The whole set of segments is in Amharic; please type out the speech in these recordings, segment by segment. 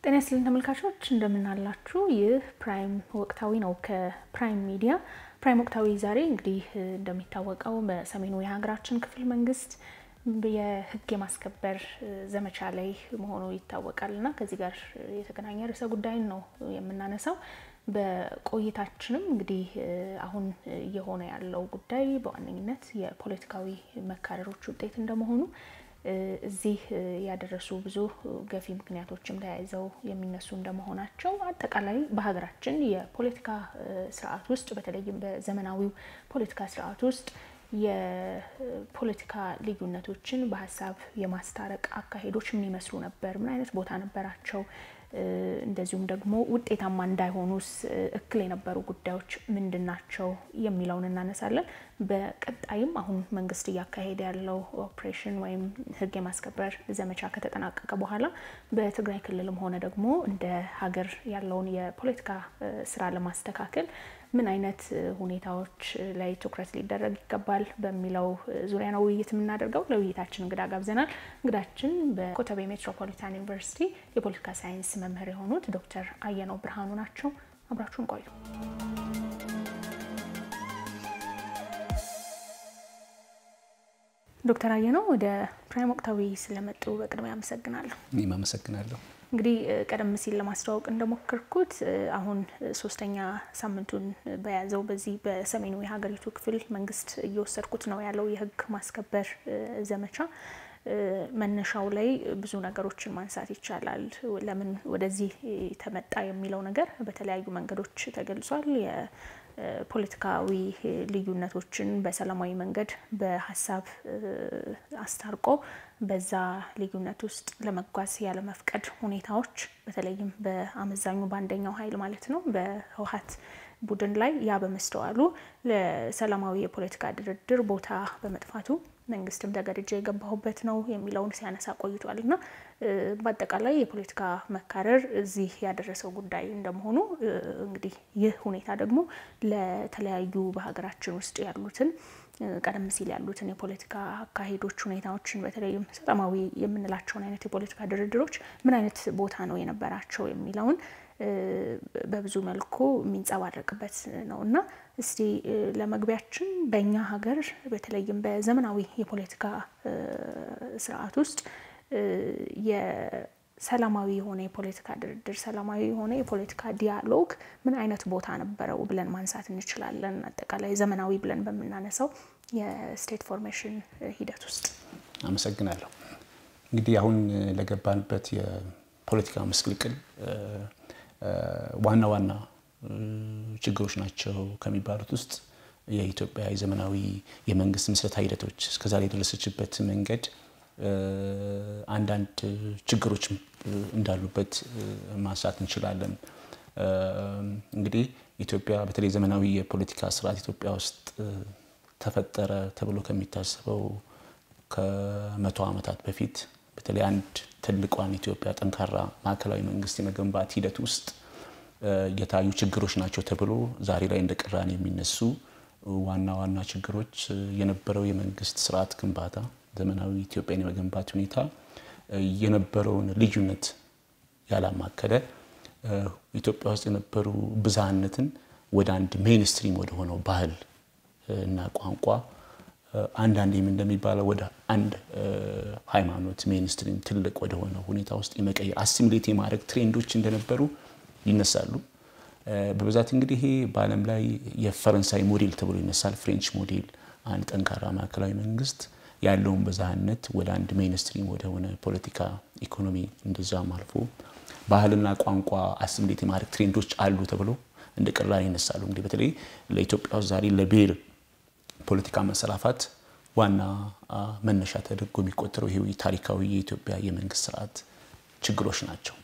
ጤና ይስጥልን ተመልካቾች እንደምናላችሁ። ይህ ፕራይም ወቅታዊ ነው ከፕራይም ሚዲያ። ፕራይም ወቅታዊ ዛሬ እንግዲህ እንደሚታወቀው በሰሜኑ የሀገራችን ክፍል መንግስት የህግ የማስከበር ዘመቻ ላይ መሆኑ ይታወቃል እና ከዚህ ጋር የተገናኘ ርዕሰ ጉዳይን ነው የምናነሳው። በቆይታችንም እንግዲህ አሁን እየሆነ ያለው ጉዳይ በዋነኝነት የፖለቲካዊ መካረሮች ውጤት እንደመሆኑ እዚህ ያደረሱ ብዙ ገፊ ምክንያቶችም ተያይዘው የሚነሱ እንደመሆናቸው አጠቃላይ በሀገራችን የፖለቲካ ስርዓት ውስጥ በተለይም በዘመናዊው ፖለቲካ ስርዓት ውስጥ የፖለቲካ ልዩነቶችን በሀሳብ የማስታረቅ አካሄዶች ምን ይመስሉ ነበር? ምን አይነት ቦታ ነበራቸው? እንደዚሁም ደግሞ ውጤታማ እንዳይሆኑስ እክል የነበሩ ጉዳዮች ምንድን ናቸው የሚለውን እናነሳለን። በቀጣይም አሁን መንግስት እያካሄደ ያለው ኦፕሬሽን ወይም ህግ የማስከበር ዘመቻ ከተጠናቀቀ በኋላ በትግራይ ክልልም ሆነ ደግሞ እንደ ሀገር ያለውን የፖለቲካ ስራ ለማስተካከል ምን አይነት ሁኔታዎች ላይ ትኩረት ሊደረግ ይገባል በሚለው ዙሪያ ነው ውይይት የምናደርገው። ለውይይታችን እንግዳ ጋብዘናል። እንግዳችን በኮተቤ ሜትሮፖሊታን ዩኒቨርሲቲ የፖለቲካ ሳይንስ መምህር የሆኑት ዶክተር አየነው ብርሃኑ ናቸው። አብራችሁን ቆዩ። ዶክተር አየነው ወደ ፕራይም ወቅታዊ ስለመጡ በቅድሚያ አመሰግናለሁ። እኔም አመሰግናለሁ። እንግዲህ ቀደም ሲል ለማስተዋወቅ እንደሞከርኩት አሁን ሶስተኛ ሳምንቱን በያዘው በዚህ በሰሜኑ የሀገሪቱ ክፍል መንግስት እየወሰድኩት ነው ያለው የህግ ማስከበር ዘመቻ መነሻው ላይ ብዙ ነገሮችን ማንሳት ይቻላል። ለምን ወደዚህ ተመጣ የሚለው ነገር በተለያዩ መንገዶች ተገልጿል። የፖለቲካዊ ልዩነቶችን በሰላማዊ መንገድ በሀሳብ አስታርቆ በዛ ልዩነት ውስጥ ለመጓዝ ያለመፍቀድ ሁኔታዎች በተለይም በአመዛኙ በአንደኛው ኃይል ማለት ነው በህወሓት ቡድን ላይ ያ በመስተዋሉ ለሰላማዊ የፖለቲካ ድርድር ቦታ በመጥፋቱ መንግስትም ተገድጄ የገባሁበት ነው የሚለውን ሲያነሳ ቆይቷል እና በአጠቃላይ የፖለቲካ መካረር እዚህ ያደረሰው ጉዳይ እንደመሆኑ እንግዲህ ይህ ሁኔታ ደግሞ ለተለያዩ በሀገራችን ውስጥ ያሉትን ቀደም ሲል ያሉትን የፖለቲካ አካሄዶች ሁኔታዎችን በተለይም ሰላማዊ የምንላቸውን አይነት የፖለቲካ ድርድሮች ምን አይነት ቦታ ነው የነበራቸው የሚለውን በብዙ መልኩ የሚንጸባረቅበት ነው እና እስቲ ለመግቢያችን በእኛ ሀገር በተለይም በዘመናዊ የፖለቲካ ስርዓት ውስጥ የሰላማዊ የሆነ የፖለቲካ ድርድር፣ ሰላማዊ የሆነ የፖለቲካ ዲያሎግ ምን አይነት ቦታ ነበረው ብለን ማንሳት እንችላለን? አጠቃላይ ዘመናዊ ብለን በምናነሳው የስቴት ፎርሜሽን ሂደት ውስጥ። አመሰግናለሁ። እንግዲህ አሁን ለገባንበት የፖለቲካ ምስቅልቅል ዋና ዋና ችግሮች ናቸው ከሚባሉት ውስጥ የኢትዮጵያ የዘመናዊ የመንግስት ምስረታ ሂደቶች እስከዛሬ የደረሰችበት መንገድ አንዳንድ ችግሮች እንዳሉበት ማንሳት እንችላለን። እንግዲህ ኢትዮጵያ በተለይ ዘመናዊ የፖለቲካ ስርዓት ኢትዮጵያ ውስጥ ተፈጠረ ተብሎ ከሚታሰበው ከመቶ ዓመታት በፊት በተለይ አንድ ትልቋን ኢትዮጵያ ጠንካራ ማዕከላዊ መንግስት የመገንባት ሂደት ውስጥ የታዩ ችግሮች ናቸው ተብሎ ዛሬ ላይ እንደ ቅራኔ የሚነሱ ዋና ዋና ችግሮች የነበረው የመንግስት ስርዓት ግንባታ ዘመናዊ ኢትዮጵያን የመገንባት ሁኔታ የነበረውን ልዩነት ያላማከለ ኢትዮጵያ ውስጥ የነበሩ ብዝሃነትን ወደ አንድ ሜይንስትሪም ወደ ሆነው ባህል እና ቋንቋ አንዳንዴም እንደሚባለው ወደ አንድ ሃይማኖት ሜይንስትሪም ትልቅ ወደ ሆነ ሁኔታ ውስጥ የመቀየር አሲሚሌት የማድረግ ትሬንዶች እንደነበሩ ይነሳሉ። በብዛት እንግዲህ ይሄ በዓለም ላይ የፈረንሳይ ሞዴል ተብሎ ይነሳል። ፍሬንች ሞዴል አንድ ጠንካራ ማዕከላዊ መንግስት ያለውን ብዝሃነት ወደ አንድ ሜይንስትሪም ወደ ሆነ ፖለቲካ፣ ኢኮኖሚ እንደዛም አልፎ ባህልና ቋንቋ አሲሚሌት የማድረግ ትሬንዶች አሉ ተብሎ እንደ ቅራኔ ይነሳሉ። እንግዲህ በተለይ ለኢትዮጵያ ውስጥ ዛሬ ለብሔር ፖለቲካ መሰራፋት ዋና መነሻ ተደርጎ የሚቆጠረው ይሄ ታሪካዊ የኢትዮጵያ የመንግስት ስርዓት ችግሮች ናቸው።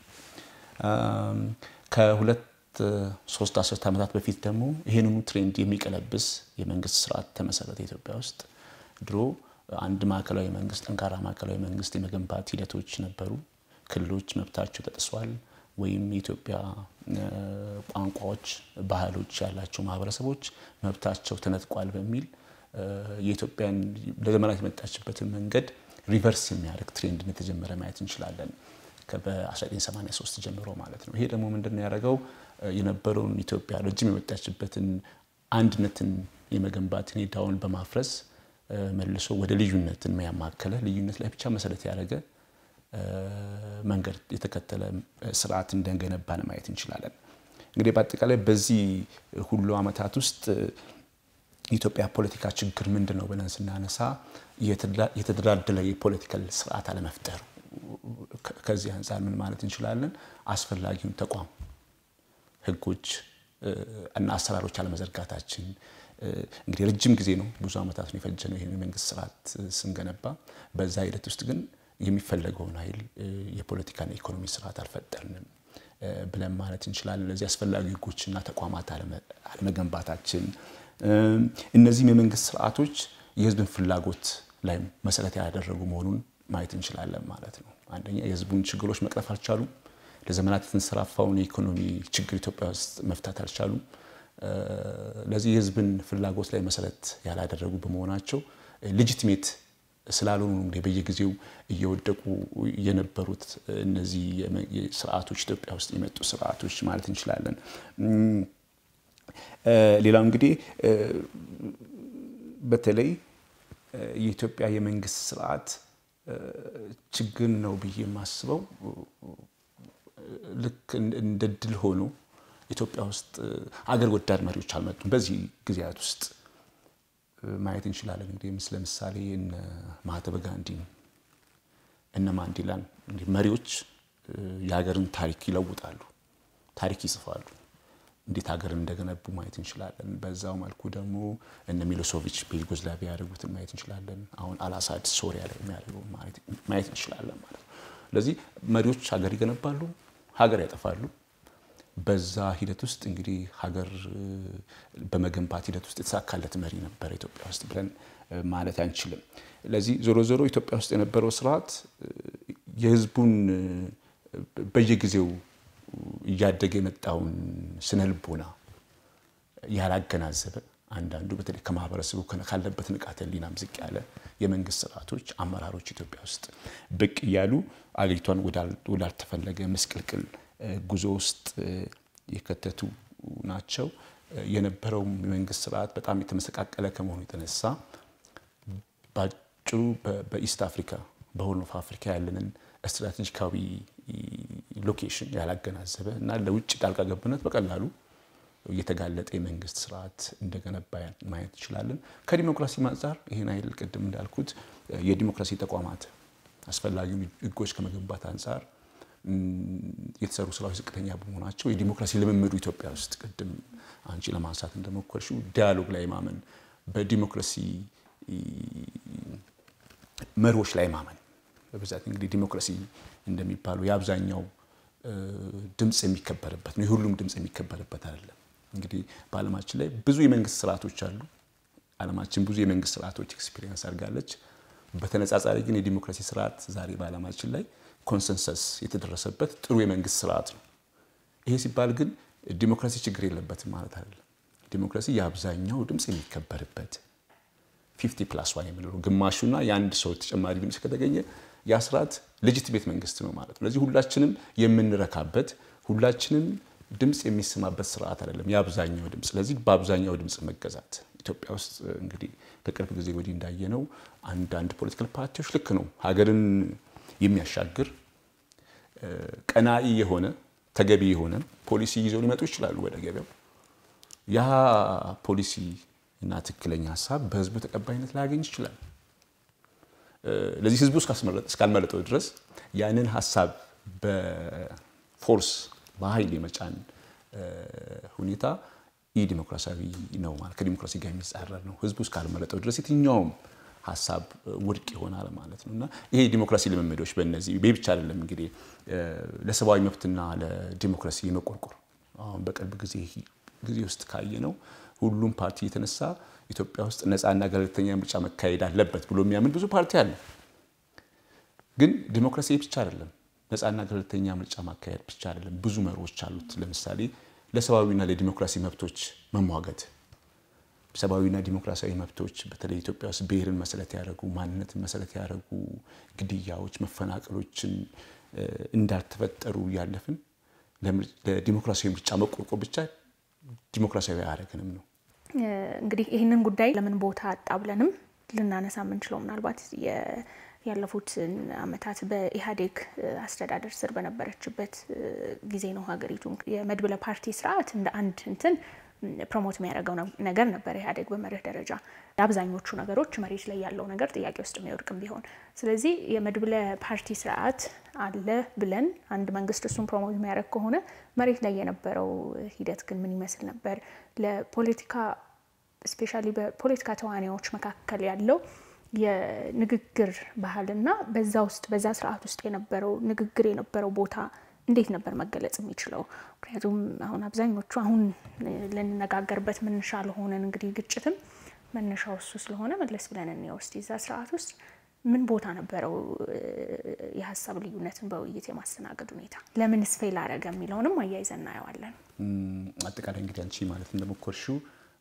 ከሁለት ሶስት አስርት ዓመታት በፊት ደግሞ ይህንኑ ትሬንድ የሚቀለብስ የመንግስት ስርዓት ተመሰረተ ኢትዮጵያ ውስጥ። ድሮ አንድ ማዕከላዊ መንግስት ጠንካራ ማዕከላዊ መንግስት የመገንባት ሂደቶች ነበሩ። ክልሎች መብታቸው ተጥሷል ወይም የኢትዮጵያ ቋንቋዎች፣ ባህሎች ያላቸው ማህበረሰቦች መብታቸው ተነጥቋል በሚል የኢትዮጵያን ለዘመናት የመጣችበትን መንገድ ሪቨርስ የሚያደርግ ትሬንድ እንደተጀመረ ማየት እንችላለን። በ1983 ጀምሮ ማለት ነው። ይሄ ደግሞ ምንድን ነው ያደረገው የነበረውን ኢትዮጵያ ረጅም የመጣችበትን አንድነትን የመገንባት ሁኔታውን በማፍረስ መልሶ ወደ ልዩነትን ያማከለ ልዩነት ላይ ብቻ መሰረት ያደረገ መንገድ የተከተለ ስርዓት እንደገነባን ማየት እንችላለን። እንግዲህ በአጠቃላይ በዚህ ሁሉ ዓመታት ውስጥ የኢትዮጵያ ፖለቲካ ችግር ምንድን ነው ብለን ስናነሳ የተደላደለ የፖለቲካል ስርዓት አለመፍጠሩ። ከዚህ አንጻር ምን ማለት እንችላለን? አስፈላጊውን ተቋም፣ ህጎች እና አሰራሮች አለመዘርጋታችን እንግዲህ ረጅም ጊዜ ነው፣ ብዙ ዓመታት ነው የፈጀነው ይህን የመንግስት ስርዓት ስንገነባ። በዛ ሂደት ውስጥ ግን የሚፈለገውን ኃይል የፖለቲካና የኢኮኖሚ ስርዓት አልፈጠርንም ብለን ማለት እንችላለን። ለዚህ አስፈላጊ ህጎችና ተቋማት አለመገንባታችን፣ እነዚህም የመንግስት ስርዓቶች የህዝብን ፍላጎት ላይ መሰረት ያደረጉ መሆኑን ማየት እንችላለን ማለት ነው። አንደኛ የህዝቡን ችግሮች መቅረፍ አልቻሉም። ለዘመናት የተንሰራፋውን የኢኮኖሚ ችግር ኢትዮጵያ ውስጥ መፍታት አልቻሉም። ለዚህ የህዝብን ፍላጎት ላይ መሰረት ያላደረጉ በመሆናቸው ሌጂቲሜት ስላልሆኑ እንግዲህ በየጊዜው እየወደቁ የነበሩት እነዚህ ስርዓቶች ኢትዮጵያ ውስጥ የመጡ ስርዓቶች ማለት እንችላለን። ሌላው እንግዲህ በተለይ የኢትዮጵያ የመንግስት ስርዓት ችግር ነው ብዬ የማስበው ልክ እንደ ድል ሆኖ ኢትዮጵያ ውስጥ አገር ወዳድ መሪዎች አልመጡም። በዚህ ጊዜያት ውስጥ ማየት እንችላለን። እንግዲህ ምስ ለምሳሌ እነ ማህተመ ጋንዲን እነ ማንዴላን እንዲህ መሪዎች የሀገርን ታሪክ ይለውጣሉ፣ ታሪክ ይጽፋሉ። እንዴት ሀገርን እንደገነቡ ማየት እንችላለን። በዛው መልኩ ደግሞ እነ ሚሎሶቪች በዩጎዝላቪያ ያደረጉትን ማየት እንችላለን። አሁን አልአሳድ ሶሪያ ላይ የሚያደርገው ማየት እንችላለን ማለት ነው። ስለዚህ መሪዎች ሀገር ይገነባሉ፣ ሀገር ያጠፋሉ። በዛ ሂደት ውስጥ እንግዲህ ሀገር በመገንባት ሂደት ውስጥ የተሳካለት መሪ ነበረ ኢትዮጵያ ውስጥ ብለን ማለት አንችልም። ለዚህ ዞሮ ዞሮ ኢትዮጵያ ውስጥ የነበረው ስርዓት የህዝቡን በየጊዜው እያደገ የመጣውን ስነ ልቦና ያላገናዘበ አንዳንዱ በተለይ ከማህበረሰቡ ካለበት ንቃተ ህሊናም ዝቅ ያለ የመንግስት ስርዓቶች፣ አመራሮች ኢትዮጵያ ውስጥ ብቅ እያሉ አገሪቷን ወዳልተፈለገ ምስቅልቅል ጉዞ ውስጥ የከተቱ ናቸው። የነበረውም የመንግስት ስርዓት በጣም የተመሰቃቀለ ከመሆኑ የተነሳ በአጭሩ በኢስት አፍሪካ በሆርን ኦፍ አፍሪካ ያለንን ስትራቴጂካዊ ሎኬሽን ያላገናዘበ እና ለውጭ ጣልቃ ገብነት በቀላሉ የተጋለጠ የመንግስት ስርዓት እንደገነባ ማየት እንችላለን። ከዲሞክራሲ አንጻር ይህን አይል ቅድም እንዳልኩት የዲሞክራሲ ተቋማት አስፈላጊውን ህጎች ከመገንባት አንጻር የተሰሩ ስራዎች ዝቅተኛ በመሆናቸው የዲሞክራሲ ልምምዱ ኢትዮጵያ ውስጥ ቅድም አንቺ ለማንሳት እንደሞከርሽው ዲያሎግ ላይ ማመን፣ በዲሞክራሲ መሪዎች ላይ ማመን በብዛት እንግዲህ ዲሞክራሲ እንደሚባለው የአብዛኛው ድምፅ የሚከበርበት ነው። የሁሉም ድምፅ የሚከበርበት አይደለም። እንግዲህ በዓለማችን ላይ ብዙ የመንግስት ስርዓቶች አሉ። ዓለማችን ብዙ የመንግስት ስርዓቶች ኤክስፒሪየንስ አድርጋለች። በተነጻጻሪ ግን የዲሞክራሲ ስርዓት ዛሬ በዓለማችን ላይ ኮንሰንሰስ የተደረሰበት ጥሩ የመንግስት ስርዓት ነው። ይሄ ሲባል ግን ዲሞክራሲ ችግር የለበትም ማለት አይደለም። ዲሞክራሲ የአብዛኛው ድምፅ የሚከበርበት ፊፍቲ ፕላስ ዋን የምንለው ግማሹና የአንድ ሰው ተጨማሪ ድምፅ ከተገኘ ያ ስርዓት ሌጂቲሜት መንግስት ነው ማለት ነው። ስለዚህ ሁላችንም የምንረካበት ሁላችንም ድምፅ የሚሰማበት ስርዓት አይደለም የአብዛኛው ድምፅ። ስለዚህ በአብዛኛው ድምፅ መገዛት ኢትዮጵያ ውስጥ እንግዲህ ከቅርብ ጊዜ ወዲህ እንዳየነው አንዳንድ ፖለቲካል ፓርቲዎች ልክ ነው ሀገርን የሚያሻግር ቀናኢ የሆነ ተገቢ የሆነ ፖሊሲ ይዘው ሊመጡ ይችላሉ ወደ ገበያው። ያ ፖሊሲ እና ትክክለኛ ሀሳብ በህዝቡ ተቀባይነት ላያገኝ ይችላል። ለዚህ ህዝቡ እስካልመረጠው ድረስ ያንን ሀሳብ በፎርስ በኃይል የመጫን ሁኔታ ኢ ዲሞክራሲያዊ ነው ማለት ከዲሞክራሲ ጋር የሚጻረር ነው። ህዝቡ እስካልመረጠው ድረስ የትኛውም ሀሳብ ውድቅ ይሆናል ማለት ነው እና ይሄ የዲሞክራሲ ልምምዶች በእነዚህ ይህ ብቻ አይደለም እንግዲህ ለሰብአዊ መብትና ለዲሞክራሲ የመቆርቆር አሁን በቅርብ ጊዜ ጊዜ ውስጥ ካየ ነው ሁሉም ፓርቲ የተነሳ ኢትዮጵያ ውስጥ ነፃና ገለልተኛ ምርጫ መካሄድ አለበት ብሎ የሚያምን ብዙ ፓርቲ አለ። ግን ዲሞክራሲ ብቻ አይደለም፣ ነፃና ገለልተኛ ምርጫ ማካሄድ ብቻ አይደለም። ብዙ መርሆች አሉት። ለምሳሌ ለሰብአዊና ለዲሞክራሲ መብቶች መሟገት ሰብአዊና ዲሞክራሲያዊ መብቶች በተለይ ኢትዮጵያ ውስጥ ብሔርን መሰረት ያደረጉ ማንነትን መሰረት ያደረጉ ግድያዎች፣ መፈናቀሎችን እንዳልተፈጠሩ እያለፍን ለዲሞክራሲያዊ ምርጫ መቆርቆር ብቻ ዲሞክራሲያዊ አያደርገንም ነው። እንግዲህ ይህንን ጉዳይ ለምን ቦታ አጣ ብለንም ልናነሳ የምንችለው ምናልባት ያለፉትን ዓመታት በኢህአዴግ አስተዳደር ስር በነበረችበት ጊዜ ነው። ሀገሪቱ የመድብለ ፓርቲ ስርዓት እንደ አንድ እንትን ፕሮሞት የሚያደርገው ነገር ነበር ኢህአዴግ በመርህ ደረጃ አብዛኞቹ ነገሮች መሬት ላይ ያለው ነገር ጥያቄ ውስጥ የሚወድቅም ቢሆን ስለዚህ የመድብለ ፓርቲ ስርዓት አለ ብለን አንድ መንግስት እሱን ፕሮሞት የሚያደርግ ከሆነ መሬት ላይ የነበረው ሂደት ግን ምን ይመስል ነበር? ለፖለቲካ ስፔሻሊ በፖለቲካ ተዋናዮች መካከል ያለው የንግግር ባህልና በዛ ውስጥ በዛ ስርዓት ውስጥ የነበረው ንግግር የነበረው ቦታ እንዴት ነበር መገለጽ የሚችለው? ምክንያቱም አሁን አብዛኞቹ አሁን ልንነጋገርበት መነሻ ለሆነን እንግዲህ ግጭትም መነሻው እሱ ስለሆነ መለስ ብለን እንየው እስቲ እዛ ስርዓት ውስጥ ምን ቦታ ነበረው የሀሳብ ልዩነትን በውይይት የማስተናገድ ሁኔታ? ለምንስ ፌል አረገ የሚለውንም አያይዘን እናየዋለን። አጠቃላይ እንግዲህ አንቺ ማለት እንደሞከርሽው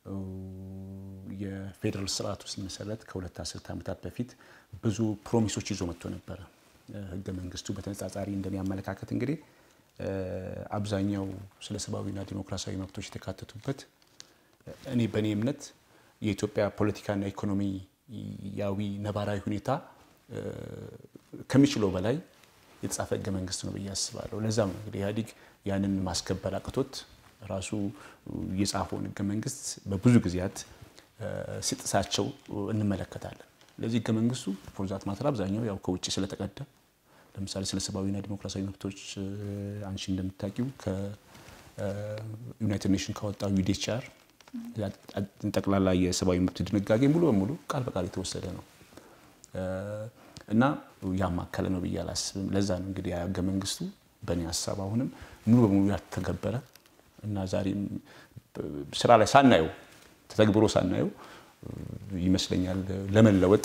የፌዴራል ስርዓቱ ሲመሰረት ከሁለት አስርት ዓመታት በፊት ብዙ ፕሮሚሶች ይዞ መጥቶ ነበረ። ህገ መንግስቱ በተነጻጻሪ እንደኔ አመለካከት እንግዲህ አብዛኛው ስለ ሰብአዊና ዲሞክራሲያዊ መብቶች የተካተቱበት እኔ በእኔ እምነት የኢትዮጵያ ፖለቲካና ኢኮኖሚያዊ ነባራዊ ሁኔታ ከሚችለው በላይ የተጻፈ ህገ መንግስት ነው ብዬ አስባለሁ። ለዛም ነው እንግዲህ ኢህአዴግ ያንን ማስከበር አቅቶት ራሱ የጻፈውን ህገ መንግስት በብዙ ጊዜያት ሲጥሳቸው እንመለከታለን። ለዚህ ህገ መንግስቱ ፎርዛት ማተር አብዛኛው ያው ከውጭ ስለተቀዳ ለምሳሌ ስለ ሰብአዊና ዲሞክራሲያዊ መብቶች አንቺ እንደምታውቂው ከዩናይትድ ኔሽን ካወጣው ዩዲኤችአር ጠቅላላ የሰብአዊ መብት ድንጋጌ ሙሉ በሙሉ ቃል በቃል የተወሰደ ነው እና ያማከለ ነው ብዬ አላስብም። ለዛ ነው እንግዲህ ህገ መንግስቱ በእኔ ሀሳብ አሁንም ሙሉ በሙሉ ያልተገበረ እና ዛሬም ስራ ላይ ሳናየው ተተግብሮ ሳናየው ይመስለኛል ለመለወጥ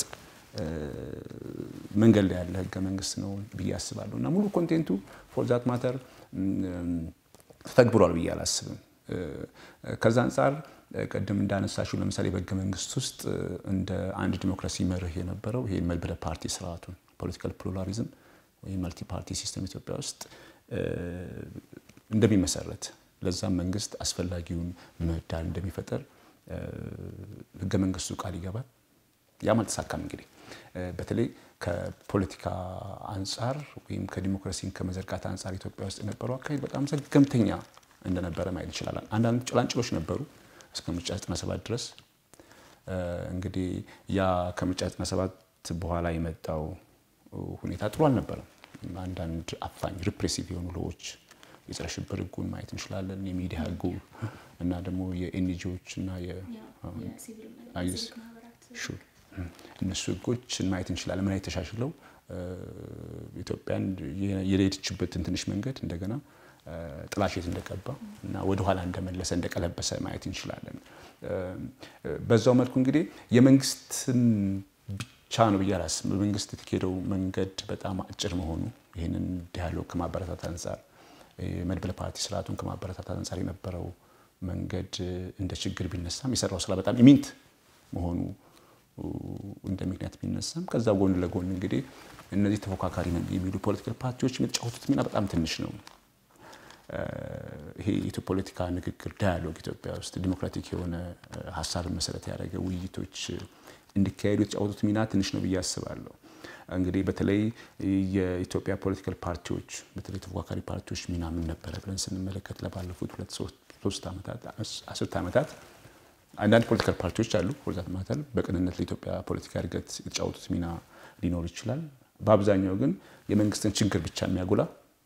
መንገድ ላይ ያለ ህገ መንግስት ነው ብዬ አስባለሁ እና ሙሉ ኮንቴንቱ ፎር ዛት ማተር ተተግብሯል ብዬ አላስብም። ከዛ አንጻር ቅድም እንዳነሳሽው ለምሳሌ በህገ መንግስት ውስጥ እንደ አንድ ዲሞክራሲ መርህ የነበረው ይሄ መድብለ ፓርቲ ስርዓቱን ፖለቲካል ፕሉራሊዝም ወይም መልቲ ፓርቲ ሲስተም ኢትዮጵያ ውስጥ እንደሚመሰረት ለዛም መንግስት አስፈላጊውን ምህዳር እንደሚፈጠር ህገ መንግስቱ ቃል ይገባል። ያም አልተሳካም። እንግዲህ በተለይ ከፖለቲካ አንጻር ወይም ከዲሞክራሲን ከመዘርጋት አንጻር ኢትዮጵያ ውስጥ የነበረው አካሄድ በጣም ዘገምተኛ እንደነበረ ማየት ይችላል። አንዳንድ ጭላንጭሎች ነበሩ እስከ ምርጫ 97 ድረስ። እንግዲህ ያ ከምርጫ 97 በኋላ የመጣው ሁኔታ ጥሩ አልነበረም። አንዳንድ አፋኝ ሪፕሬሲቭ የሆኑ ሎዎች የጸረ ሽብር ህጉን ማየት እንችላለን። የሚዲያ ህጉ እና ደግሞ የኤንጂዎች እና እነሱ ህጎችን ማየት እንችላለን። ምን ተሻሽለው ኢትዮጵያን የሄደችበትን ትንሽ መንገድ እንደገና ጥላሸት እንደቀባ እና ወደኋላ እንደመለሰ እንደቀለበሰ ማየት እንችላለን። በዛው መልኩ እንግዲህ የመንግስትን ብቻ ነው ብዬ አላስብም። በመንግስት የተካሄደው መንገድ በጣም አጭር መሆኑ ይህንን ዲያሎግ ከማበረታት አንጻር መድብለ ፓርቲ ስርዓቱን ከማበረታታት አንጻር የነበረው መንገድ እንደ ችግር ቢነሳም የሰራው ስራ በጣም ኢሚንት መሆኑ እንደ ምክንያት ቢነሳም ከዛ ጎን ለጎን እንግዲህ እነዚህ ተፎካካሪ ነን የሚሉ ፖለቲካል ፓርቲዎች የሚጫወቱት ሚና በጣም ትንሽ ነው። ይሄ የፖለቲካ ንግግር ዳያሎግ ኢትዮጵያ ውስጥ ዲሞክራቲክ የሆነ ሀሳብን መሰረት ያደረገ ውይይቶች እንዲካሄዱ የተጫወቱት ሚና ትንሽ ነው ብዬ አስባለሁ። እንግዲህ በተለይ የኢትዮጵያ ፖለቲካል ፓርቲዎች በተለይ ተፎካካሪ ፓርቲዎች ሚና ምን ነበረ ብለን ስንመለከት ለባለፉት ሁለት ሶስት ዓመታት አስርት ዓመታት አንዳንድ ፖለቲካል ፓርቲዎች አሉ ፎርዛት ማተር በቅንነት ለኢትዮጵያ ፖለቲካ እድገት የተጫወቱት ሚና ሊኖር ይችላል። በአብዛኛው ግን የመንግስትን ችግር ብቻ የሚያጎላ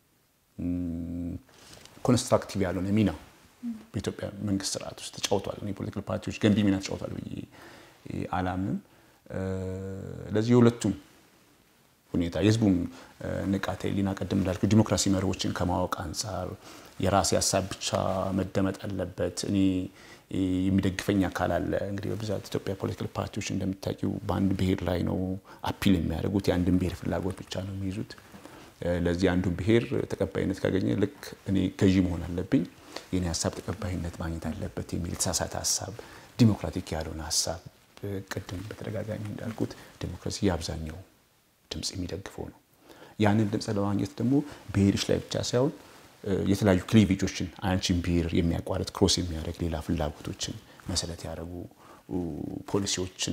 ኮንስትራክቲቭ ያልሆነ ሚና በኢትዮጵያ መንግስት ስርዓት ውስጥ ተጫውቷል። የፖለቲካል ፓርቲዎች ገንቢ ሚና ተጫውቷል ብዬ አላምንም። ለዚህ የሁለቱም ሁኔታ የህዝቡም ንቃተ ህሊና ቀደም እንዳልኩ ዲሞክራሲ መርሆችን ከማወቅ አንጻር የራሴ ሀሳብ ብቻ መደመጥ አለበት፣ እኔ የሚደግፈኝ አካል አለ። እንግዲህ በብዛት ኢትዮጵያ ፖለቲካል ፓርቲዎች እንደምታውቂው በአንድ ብሔር ላይ ነው አፒል የሚያደርጉት፣ የአንድን ብሔር ፍላጎት ብቻ ነው የሚይዙት። ለዚህ አንዱን ብሔር ተቀባይነት ካገኘ ልክ እኔ ገዢ መሆን አለብኝ፣ የኔ ሀሳብ ተቀባይነት ማግኘት አለበት የሚል የተሳሳተ ሀሳብ፣ ዲሞክራቲክ ያልሆነ ሀሳብ ቅድም በተደጋጋሚ እንዳልኩት ዲሞክራሲ የአብዛኛው ድምፅ የሚደግፈው ነው። ያንን ድምፅ ለማግኘት ደግሞ ብሄርሽ ላይ ብቻ ሳይሆን የተለያዩ ክሊቬጆችን አንቺን ብሄር የሚያቋርጥ ክሮስ የሚያደርግ ሌላ ፍላጎቶችን መሰረት ያደረጉ ፖሊሲዎችን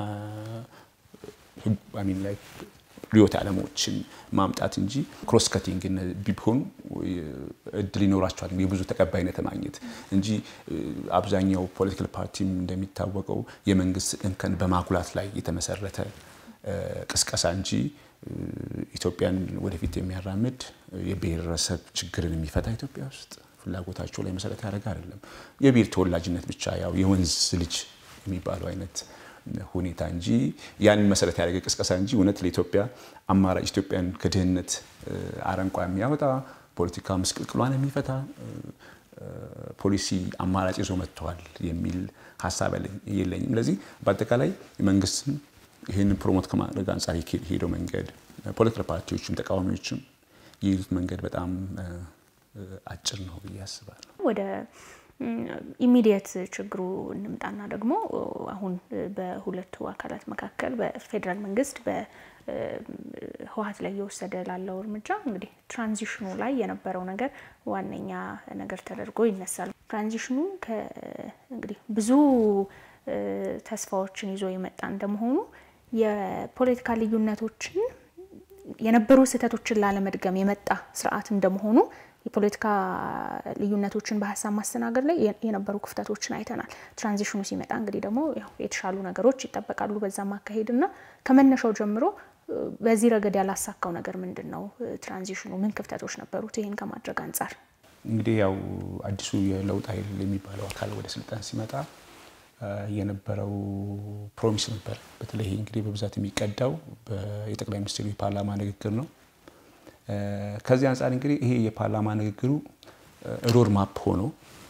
ሚን ላይ ሪዮት ዓለሞችን ማምጣት እንጂ ክሮስ ከቲንግ ቢሆኑ እድል ይኖራቸዋል የብዙ ተቀባይነት ማግኘት እንጂ አብዛኛው ፖለቲካል ፓርቲም እንደሚታወቀው የመንግስት እንከን በማጉላት ላይ የተመሰረተ ቅስቀሳ እንጂ ኢትዮጵያን ወደፊት የሚያራምድ የብሔረሰብ ችግርን የሚፈታ ኢትዮጵያ ውስጥ ፍላጎታቸው ላይ መሰረት ያደረገ አይደለም። የብሔር ተወላጅነት ብቻ ያው የወንዝ ልጅ የሚባለው አይነት ሁኔታ እንጂ ያንን መሰረት ያደረገ ቅስቀሳ እንጂ እውነት ለኢትዮጵያ አማራጭ ኢትዮጵያን ከድህነት አረንቋ የሚያወጣ ፖለቲካ ምስቅልቅሏን የሚፈታ ፖሊሲ አማራጭ ይዞ መጥተዋል የሚል ሀሳብ የለኝም። ለዚህ በአጠቃላይ መንግስትም ይህንን ፕሮሞት ከማድረግ አንጻር የሄደው መንገድ ፖለቲካል ፓርቲዎችም ተቃዋሚዎችም የሄዱት መንገድ በጣም አጭር ነው ብዬ አስባለሁ። ወደ ኢሚዲየት ችግሩ እንምጣና ደግሞ አሁን በሁለቱ አካላት መካከል በፌዴራል መንግስት በህወሓት ላይ እየወሰደ ላለው እርምጃ እንግዲህ ትራንዚሽኑ ላይ የነበረው ነገር ዋነኛ ነገር ተደርጎ ይነሳል። ትራንዚሽኑ እንግዲህ ብዙ ተስፋዎችን ይዞ የመጣ እንደመሆኑ የፖለቲካ ልዩነቶችን የነበሩ ስህተቶችን ላለመድገም የመጣ ስርዓት እንደመሆኑ የፖለቲካ ልዩነቶችን በሀሳብ ማስተናገድ ላይ የነበሩ ክፍተቶችን አይተናል። ትራንዚሽኑ ሲመጣ እንግዲህ ደግሞ የተሻሉ ነገሮች ይጠበቃሉ በዛ ማካሄድ እና ከመነሻው ጀምሮ በዚህ ረገድ ያላሳካው ነገር ምንድን ነው? ትራንዚሽኑ ምን ክፍተቶች ነበሩት? ይህን ከማድረግ አንጻር እንግዲህ ያው አዲሱ የለውጥ ኃይል የሚባለው አካል ወደ ስልጣን ሲመጣ የነበረው ፕሮሚስ ነበር። በተለይ እንግዲህ በብዛት የሚቀዳው የጠቅላይ ሚኒስትሩ የፓርላማ ንግግር ነው። ከዚህ አንጻር እንግዲህ ይሄ የፓርላማ ንግግሩ ሮድ ማፕ ሆኖ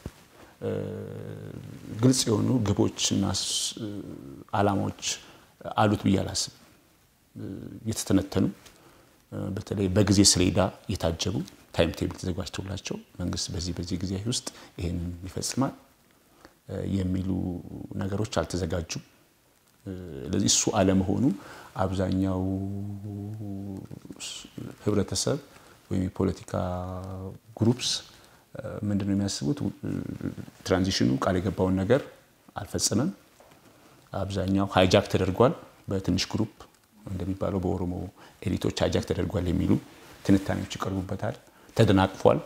ግልጽ የሆኑ ግቦችና ዓላማዎች አሉት ብዬ አላስብም። የተተነተኑ በተለይ በጊዜ ሰሌዳ የታጀቡ ታይም ቴብል ተዘጋጅቶላቸው መንግስት በዚህ በዚህ ጊዜ ውስጥ ይህንን ይፈጽማል የሚሉ ነገሮች አልተዘጋጁም። ለዚህ እሱ አለመሆኑ አብዛኛው ህብረተሰብ ወይም የፖለቲካ ግሩፕስ ምንድን ነው የሚያስቡት? ትራንዚሽኑ ቃል የገባውን ነገር አልፈጸመም። አብዛኛው ሃይጃክ ተደርጓል፣ በትንሽ ግሩፕ እንደሚባለው በኦሮሞ ኤሊቶች ሃይጃክ ተደርጓል የሚሉ ትንታኔዎች ይቀርቡበታል። ተደናቅፏል፣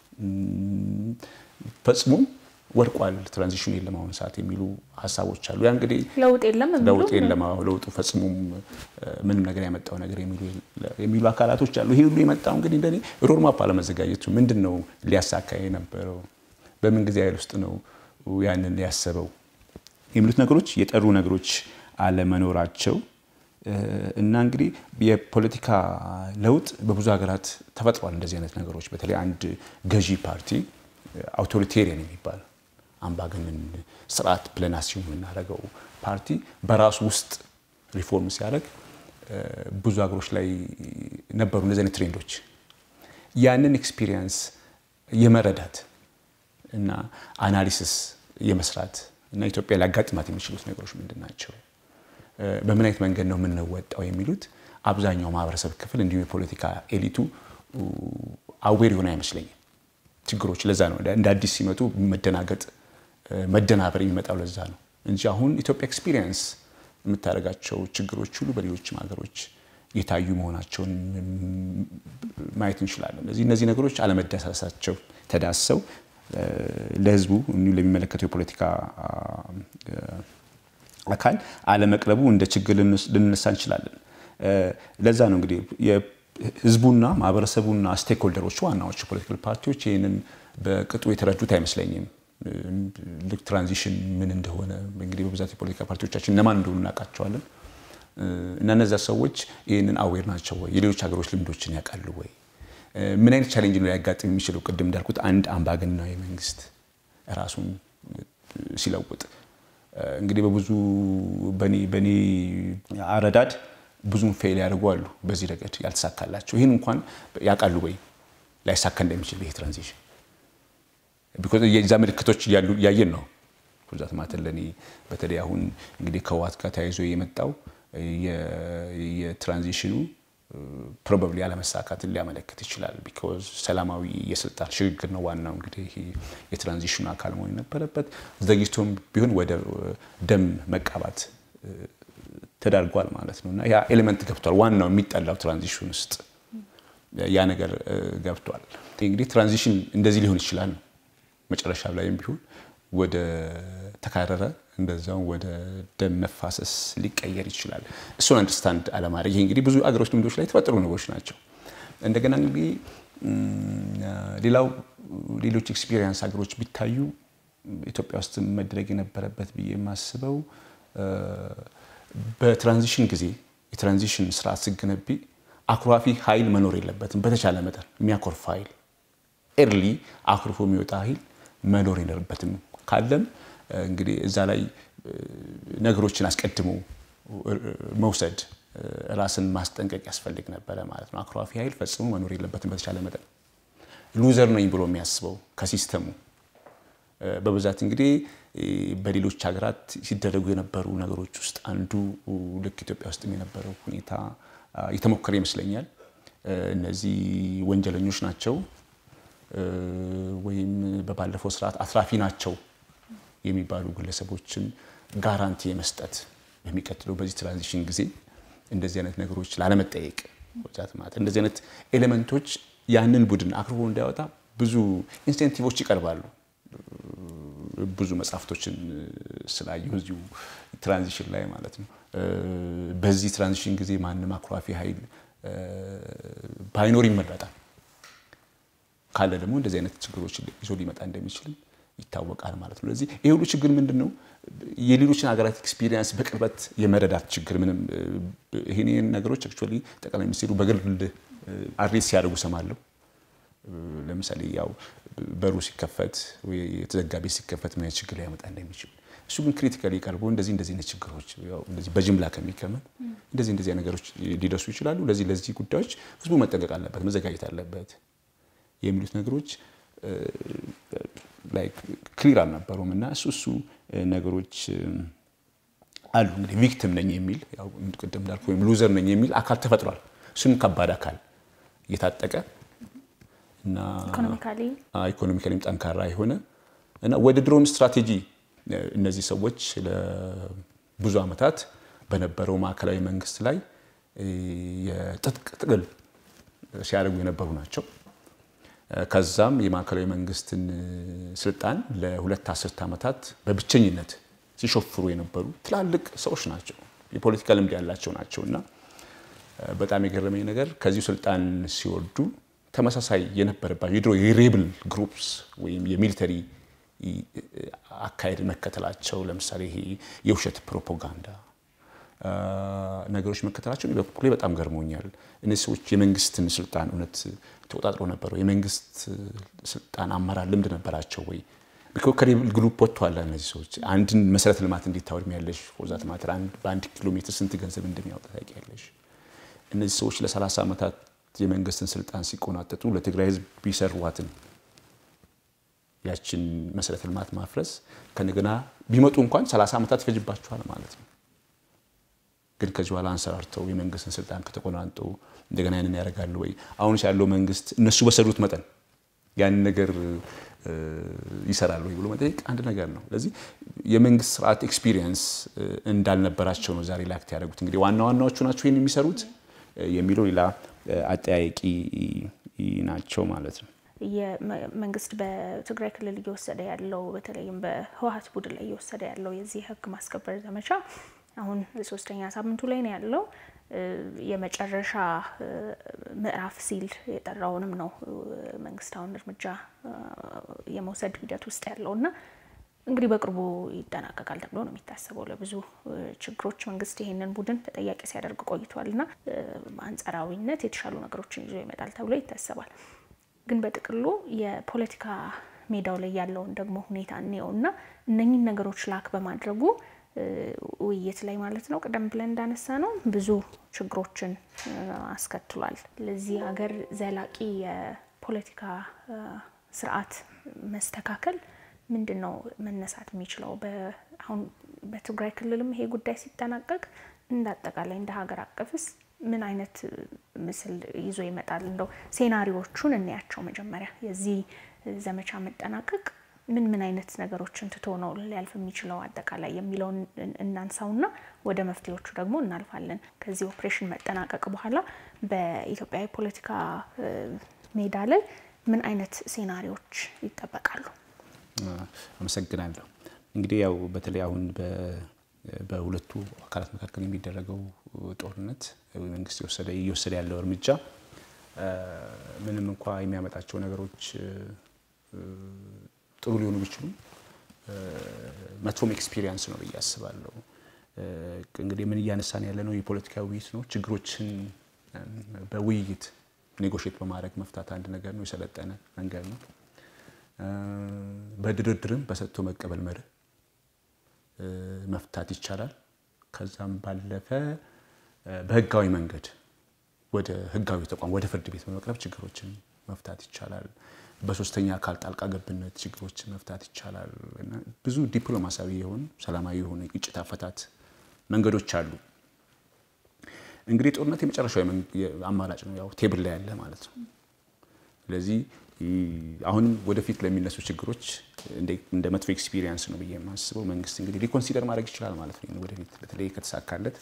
ፈጽሞ ወድቋል፣ ትራንዚሽኑ የለም አሁን ሰዓት የሚሉ ሀሳቦች አሉ። ያ እንግዲህ ለውጥ የለም ለውጥ የለም ለውጡ ፈጽሞም ምንም ነገር ያመጣው ነገር የሚሉ አካላቶች አሉ። ይሄ ሁሉ የመጣው እንግዲህ እንደኔ ሮድማፕ አለመዘጋጀቱ ምንድን ነው ሊያሳካ የነበረው በምን ጊዜ ኃይል ውስጥ ነው ያንን ያሰበው የሚሉት ነገሮች የጠሩ ነገሮች አለመኖራቸው እና እንግዲህ የፖለቲካ ለውጥ በብዙ ሀገራት ተፈጥሯል። እንደዚህ አይነት ነገሮች በተለይ አንድ ገዢ ፓርቲ አውቶሪቴሪያን የሚባል አምባገነን ስርዓት ብለን አስዩም የምናደርገው ፓርቲ በራሱ ውስጥ ሪፎርም ሲያደርግ ብዙ ሀገሮች ላይ ነበሩ እንደዚህ አይነት ትሬንዶች። ያንን ኤክስፒሪየንስ የመረዳት እና አናሊሲስ የመስራት እና ኢትዮጵያ ሊያጋጥማት የሚችሉት ነገሮች ምንድን ናቸው፣ በምን አይነት መንገድ ነው የምንወጣው የሚሉት አብዛኛው ማህበረሰብ ክፍል እንዲሁም የፖለቲካ ኤሊቱ አዌር የሆነ አይመስለኝም። ችግሮች ለዛ ነው እንደ አዲስ ሲመጡ መደናገጥ መደናበር የሚመጣው ለዛ ነው እንጂ አሁን ኢትዮጵያ ኤክስፒሪየንስ የምታደርጋቸው ችግሮች ሁሉ በሌሎችም ሀገሮች የታዩ መሆናቸውን ማየት እንችላለን። ስለዚህ እነዚህ ነገሮች አለመዳሰሳቸው ተዳሰው ለህዝቡ እንዲሁ ለሚመለከተው የፖለቲካ አካል አለመቅረቡ እንደ ችግር ልንነሳ እንችላለን። ለዛ ነው እንግዲህ ህዝቡና ማህበረሰቡና ስቴክሆልደሮች ዋናዎቹ ፖለቲካል ፓርቲዎች ይህንን በቅጡ የተረዱት አይመስለኝም። ልክ ትራንዚሽን ምን እንደሆነ እንግዲህ በብዛት የፖለቲካ ፓርቲዎቻችን እነማን እንደሆኑ እናውቃቸዋለን። እና እነዚያ ሰዎች ይህንን አዌር ናቸው ወይ? የሌሎች ሀገሮች ልምዶችን ያውቃሉ ወይ? ምን አይነት ቻሌንጅ ነው ሊያጋጥም የሚችለው? ቅድም እንዳልኩት አንድ አምባገነናዊ መንግስት ራሱን ሲለውጥ እንግዲህ በብዙ በእኔ አረዳድ ብዙም ፌል ያደርጉ አሉ። በዚህ ረገድ ያልተሳካላቸው ይህን እንኳን ያውቃሉ ወይ ላይሳካ እንደሚችል ይሄ ትራንዚሽን ቢኮዝ የዛ ምልክቶች እያየን ነው። ብዛት ማለት ለእኔ በተለይ አሁን እንግዲህ ከህወሓት ጋር ተያይዞ የመጣው የትራንዚሽኑ ፕሮባብሊ አለመሳካትን ሊያመለክት ይችላል። ቢኮዝ ሰላማዊ የስልጣን ሽግግር ነው ዋናው እንግዲህ የትራንዚሽኑ አካል መሆን የነበረበት ዘግይቶም ቢሆን ወደ ደም መቃባት ተዳርጓል ማለት ነው እና ያ ኤሌመንት ገብቷል። ዋናው የሚጠላው ትራንዚሽን ውስጥ ያ ነገር ገብቷል። እንግዲህ ትራንዚሽን እንደዚህ ሊሆን ይችላል ነው መጨረሻ ላይም ቢሆን ወደ ተካረረ እንደዛው ወደ ደም መፋሰስ ሊቀየር ይችላል። እሱን አንደርስታንድ አለማድረግ ይሄ እንግዲህ ብዙ አገሮች ልምዶች ላይ የተፈጠሩ ነገሮች ናቸው። እንደገና እንግዲህ ሌላው ሌሎች ኤክስፒሪየንስ ሀገሮች ቢታዩ ኢትዮጵያ ውስጥ መድረግ የነበረበት ብዬ የማስበው በትራንዚሽን ጊዜ የትራንዚሽን ስርዓት ስገነቢ አኩራፊ ኃይል መኖር የለበትም። በተቻለ መጠን የሚያኮርፍ ኃይል ኤርሊ አኩርፎ የሚወጣ ኃይል መኖር የለበትም። ካለም እንግዲህ እዛ ላይ ነገሮችን አስቀድሞ መውሰድ ራስን ማስጠንቀቅ ያስፈልግ ነበረ ማለት ነው። አኩራፊ ኃይል ፈጽሞ መኖር የለበትም። በተቻለ መጠን ሉዘር ነኝ ብሎ የሚያስበው ከሲስተሙ በብዛት እንግዲህ በሌሎች ሀገራት ሲደረጉ የነበሩ ነገሮች ውስጥ አንዱ ልክ ኢትዮጵያ ውስጥ የነበረው ሁኔታ የተሞከረ ይመስለኛል። እነዚህ ወንጀለኞች ናቸው ወይም በባለፈው ስርዓት አትራፊ ናቸው የሚባሉ ግለሰቦችን ጋራንቲ የመስጠት በሚቀጥለው በዚህ ትራንዚሽን ጊዜ እንደዚህ አይነት ነገሮች ላለመጠየቅ ወዛት ማለት እንደዚህ አይነት ኤሌመንቶች ያንን ቡድን አክርቦ እንዳያወጣ ብዙ ኢንሴንቲቮች ይቀርባሉ። ብዙ መጽሐፍቶችን ስላየሁ እዚሁ ትራንዚሽን ላይ ማለት ነው። በዚህ ትራንዚሽን ጊዜ ማንም አኩራፊ ኃይል ባይኖር ይመረጣል። ካለ ደግሞ እንደዚህ አይነት ችግሮች ይዞ ሊመጣ እንደሚችል ይታወቃል ማለት ነው። ስለዚህ ይህ ሁሉ ችግር ምንድን ነው? የሌሎችን ሀገራት ኤክስፒሪየንስ በቅርበት የመረዳት ችግር ምንም ይህን ነገሮች አክቹዋሊ ጠቅላይ ሚኒስትሩ በግል አድሬስ ሲያደርጉ ሰማለሁ። ለምሳሌ ያው በሩ ሲከፈት የተዘጋ ቤት ሲከፈት ምን አይነት ችግር ሊያመጣ እንደሚችል እሱ ግን ክሪቲካሊ ቀርቦ እንደዚህ እንደዚህ አይነት ችግሮች እንደዚህ በጅምላ ከሚከመን እንደዚህ እንደዚህ ነገሮች ሊደርሱ ይችላሉ። ለዚህ ለዚህ ጉዳዮች ህዝቡ መጠንቀቅ አለበት፣ መዘጋጀት አለበት የሚሉት ነገሮች ክሊር አልነበሩም እና እሱ እሱ ነገሮች አሉ። እንግዲህ ቪክቲም ነኝ የሚል ያው ቅድም እንዳልኩ ወይም ሉዘር ነኝ የሚል አካል ተፈጥሯል። እሱም ከባድ አካል እየታጠቀ እና ኢኮኖሚካሊም ጠንካራ የሆነ እና ወደ ድሮን ስትራቴጂ እነዚህ ሰዎች ለብዙ ዓመታት በነበረው ማዕከላዊ መንግስት ላይ የትጥቅ ትግል ሲያደርጉ የነበሩ ናቸው። ከዛም የማዕከላዊ መንግስትን ስልጣን ለሁለት አስርት ዓመታት በብቸኝነት ሲሾፍሩ የነበሩ ትላልቅ ሰዎች ናቸው። የፖለቲካ ልምድ ያላቸው ናቸው እና በጣም የገረመኝ ነገር ከዚሁ ስልጣን ሲወርዱ ተመሳሳይ የነበረባቸው የድሮ የሬብል ግሩፕስ ወይም የሚሊተሪ አካሄድ መከተላቸው ለምሳሌ ይሄ የውሸት ፕሮፓጋንዳ ነገሮች መከተላቸው በኩሌ በጣም ገርሞኛል። እነዚህ ሰዎች የመንግስትን ስልጣን እውነት ተቆጣጥሮ ነበረው? የመንግስት ስልጣን አመራር ልምድ ነበራቸው ወይ? ከሬብል ግሩፕ ወጥተዋል። እነዚህ ሰዎች አንድን መሰረተ ልማት እንዴት ታወድሚያለሽ? ፎርዛት ማተር በአንድ ኪሎ ሜትር ስንት ገንዘብ እንደሚያወጣ ታውቂያለሽ? እነዚህ ሰዎች ለ30 ዓመታት የመንግስትን ስልጣን ሲቆናጠጡ ለትግራይ ህዝብ ቢሰሯትን ያችን መሰረተ ልማት ማፍረስ ከነገና ቢመጡ እንኳን 30 ዓመታት ይፈጅባቸዋል ማለት ነው። ግን ከዚህ በኋላ አንሰራርተው የመንግስትን ስልጣን ከተቆናንጡ እንደገና ያንን ያደርጋሉ ወይ? አሁን ያለው መንግስት እነሱ በሰሩት መጠን ያንን ነገር ይሰራሉ ወይ ብሎ መጠየቅ አንድ ነገር ነው። ስለዚህ የመንግስት ስርዓት ኤክስፒሪየንስ እንዳልነበራቸው ነው ዛሬ ላክት ያደረጉት። እንግዲህ ዋና ዋናዎቹ ናቸው ይህን የሚሰሩት የሚለው ሌላ አጠያቂ ናቸው ማለት ነው። መንግስት በትግራይ ክልል እየወሰደ ያለው በተለይም በህወሀት ቡድን ላይ እየወሰደ ያለው የዚህ ህግ ማስከበር ዘመቻ አሁን ሶስተኛ ሳምንቱ ላይ ነው ያለው። የመጨረሻ ምዕራፍ ሲል የጠራውንም ነው መንግስት አሁን እርምጃ የመውሰድ ሂደት ውስጥ ያለው እና እንግዲህ በቅርቡ ይጠናቀቃል ተብሎ ነው የሚታሰበው። ለብዙ ችግሮች መንግስት ይሄንን ቡድን ተጠያቂ ሲያደርግ ቆይቷል እና በአንጻራዊነት የተሻሉ ነገሮችን ይዞ ይመጣል ተብሎ ይታሰባል። ግን በጥቅሉ የፖለቲካ ሜዳው ላይ ያለውን ደግሞ ሁኔታ እንየው እና እነኚህን ነገሮች ላክ በማድረጉ ውይይት ላይ ማለት ነው ቀደም ብለን እንዳነሳ ነው ብዙ ችግሮችን አስከትሏል። ለዚህ ሀገር ዘላቂ የፖለቲካ ስርዓት መስተካከል ምንድን ነው መነሳት የሚችለው? አሁን በትግራይ ክልልም ይሄ ጉዳይ ሲጠናቀቅ እንደ አጠቃላይ እንደ ሀገር አቀፍስ ምን አይነት ምስል ይዞ ይመጣል? እንደው ሴናሪዎቹን እንያቸው። መጀመሪያ የዚህ ዘመቻ መጠናቀቅ ምን ምን አይነት ነገሮችን ትቶ ነው ሊያልፍ የሚችለው አጠቃላይ የሚለውን እናንሳውና ወደ መፍትሄዎቹ ደግሞ እናልፋለን። ከዚህ ኦፕሬሽን መጠናቀቅ በኋላ በኢትዮጵያ የፖለቲካ ሜዳ ላይ ምን አይነት ሴናሪዎች ይጠበቃሉ? አመሰግናለሁ። እንግዲህ ያው በተለይ አሁን በሁለቱ አካላት መካከል የሚደረገው ጦርነት መንግስት የወሰደ እየወሰደ ያለው እርምጃ ምንም እንኳ የሚያመጣቸው ነገሮች ጥሩ ሊሆኑ ቢችሉም መጥፎም ኤክስፒሪየንስ ነው ብዬ አስባለሁ። እንግዲህ ምን እያነሳን ያለ ነው የፖለቲካ ውይይት ነው። ችግሮችን በውይይት ኔጎሽት በማድረግ መፍታት አንድ ነገር ነው፣ የሰለጠነ መንገድ ነው። በድርድርም በሰጥቶ መቀበል መርህ መፍታት ይቻላል። ከዛም ባለፈ በህጋዊ መንገድ ወደ ህጋዊ ተቋም ወደ ፍርድ ቤት በመቅረብ ችግሮችን መፍታት ይቻላል። በሶስተኛ አካል ጣልቃ ገብነት ችግሮችን መፍታት ይቻላል። እና ብዙ ዲፕሎማሲያዊ የሆኑ ሰላማዊ የሆኑ ግጭት አፈታት መንገዶች አሉ። እንግዲህ ጦርነት የመጨረሻው አማራጭ ነው፣ ያው ቴብል ላይ ያለ ማለት ነው። ስለዚህ አሁንም ወደፊት ለሚነሱ ችግሮች እንደ መጥፎ ኤክስፒሪየንስ ነው ብዬ የማስበው መንግስት እንግዲህ ሪኮንሲደር ማድረግ ይችላል ማለት ነው። ወደፊት በተለይ ከተሳካለት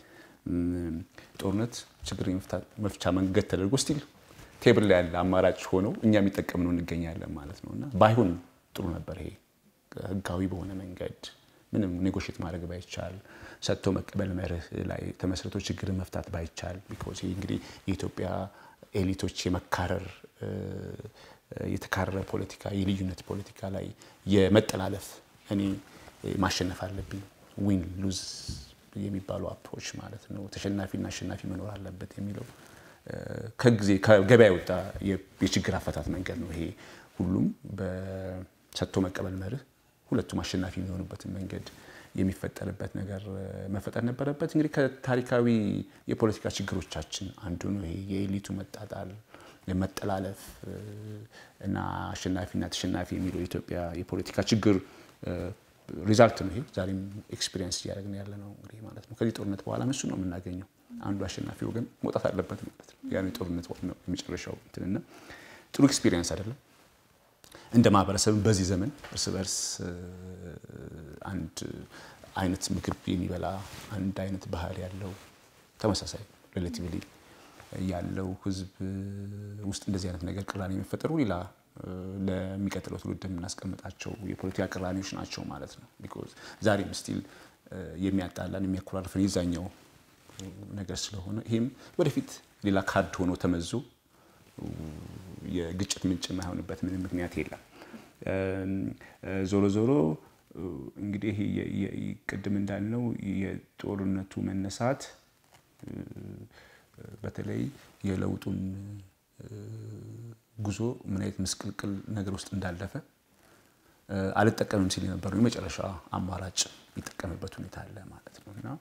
ጦርነት ችግር መፍቻ መንገድ ተደርጎ ስቲል ቴብል ላይ ያለ አማራጭ ሆነው እኛ የሚጠቀምነው እንገኛለን ማለት ነው እና ባይሆን ጥሩ ነበር። ይሄ ህጋዊ በሆነ መንገድ ምንም ኔጎሽት ማድረግ ባይቻል ሰጥቶ መቀበል መርህ ላይ ተመስርቶ ችግርን መፍታት ባይቻል ቢኮዝ እንግዲህ የኢትዮጵያ ኤሊቶች የመካረር የተካረረ ፖለቲካ የልዩነት ፖለቲካ ላይ የመጠላለፍ እኔ ማሸነፍ አለብኝ ዊን ሉዝ የሚባሉ አፕሮች ማለት ነው ተሸናፊና አሸናፊ መኖር አለበት የሚለው ከጊዜ ከገበያ የወጣ የችግር አፈታት መንገድ ነው። ይሄ ሁሉም በሰጥቶ መቀበል መርህ ሁለቱም አሸናፊ የሚሆኑበትን መንገድ የሚፈጠርበት ነገር መፈጠር ነበረበት። እንግዲህ ከታሪካዊ የፖለቲካ ችግሮቻችን አንዱ ነው ይሄ የኤሊቱ መጣጣል፣ መጠላለፍ እና አሸናፊና ተሸናፊ የሚለው የኢትዮጵያ የፖለቲካ ችግር ሪዛልት ነው። ይሄ ዛሬም ኤክስፒሪየንስ እያደረግን ያለ ነው እንግዲህ ማለት ነው። ከዚህ ጦርነት በኋላ እሱ ነው የምናገኘው። አንዱ አሸናፊ ወገን መውጣት አለበት ማለት ነው። ያ ጦርነት ነው የመጨረሻው እንትንና ጥሩ ኤክስፒሪየንስ አይደለም። እንደ ማህበረሰብም በዚህ ዘመን እርስ በርስ አንድ አይነት ምግብ የሚበላ አንድ አይነት ባህል ያለው ተመሳሳይ ሬሌቲቭሊ ያለው ህዝብ ውስጥ እንደዚህ አይነት ነገር ቅራኔ የሚፈጠሩ ሌላ ለሚቀጥለው ትውልድ የምናስቀምጣቸው የፖለቲካ ቅራኔዎች ናቸው ማለት ነው። ቢኮዝ ዛሬም ስቲል የሚያጣላን የሚያኮራርፈን የዛኛው ነገር ስለሆነ ይህም ወደፊት ሌላ ካርድ ሆኖ ተመዞ የግጭት ምንጭ የማይሆንበት ምንም ምክንያት የለም። ዞሮ ዞሮ እንግዲህ ቅድም እንዳልነው የጦርነቱ መነሳት በተለይ የለውጡን ጉዞ ምን አይነት ምስቅልቅል ነገር ውስጥ እንዳለፈ አልጠቀምም ሲል የነበረው የመጨረሻ አማራጭ የሚጠቀምበት ሁኔታ አለ ማለት ነው እና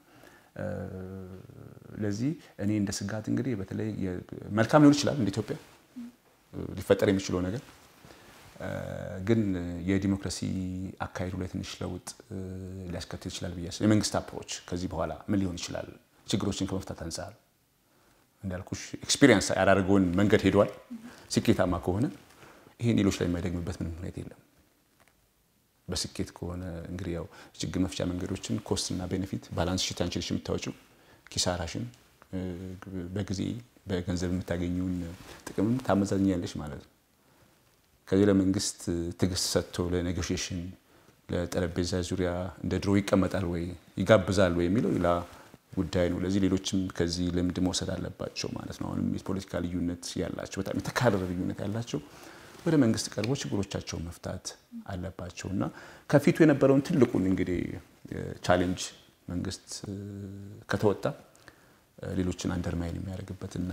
ለዚህ እኔ እንደ ስጋት እንግዲህ በተለይ መልካም ሊሆን ይችላል እንደ ኢትዮጵያ ሊፈጠር የሚችለው ነገር ግን የዲሞክራሲ አካሄዱ ላይ ትንሽ ለውጥ ሊያስከትል ይችላል ብዬ የመንግስት አፕሮች ከዚህ በኋላ ምን ሊሆን ይችላል ችግሮችን ከመፍታት አንጻር እንዳልኩሽ ኤክስፒሪየንስ ያዳረገውን መንገድ ሄዷል። ስኬታማ ከሆነ ይሄን ሌሎች ላይ የማይደግምበት ምንም ሁኔታ የለም። በስኬት ከሆነ እንግዲህ ያው ችግር መፍቻ መንገዶችን ኮስት እና ቤኔፊት ባላንስ ሽት አንቺ ነሽ የምታወጪው ኪሳራሽን በጊዜ በገንዘብ የምታገኘውን ጥቅም ታመዛዝኛለሽ ማለት ነው። ከዚህ ለመንግስት ትዕግስት ሰጥቶ ለኔጎሽዬሽን ለጠረጴዛ ዙሪያ እንደ ድሮ ይቀመጣል ወይ ይጋብዛል ወይ የሚለው ሌላ ጉዳይ ነው። ለዚህ ሌሎችም ከዚህ ልምድ መውሰድ አለባቸው ማለት ነው። አሁንም የፖለቲካ ልዩነት ያላቸው በጣም የተካረረ ልዩነት ያላቸው ወደ መንግስት ቀርቦ ችግሮቻቸውን መፍታት አለባቸው እና ከፊቱ የነበረውን ትልቁን እንግዲህ ቻሌንጅ መንግስት ከተወጣ ሌሎችን አንደርማይን የሚያደርግበትና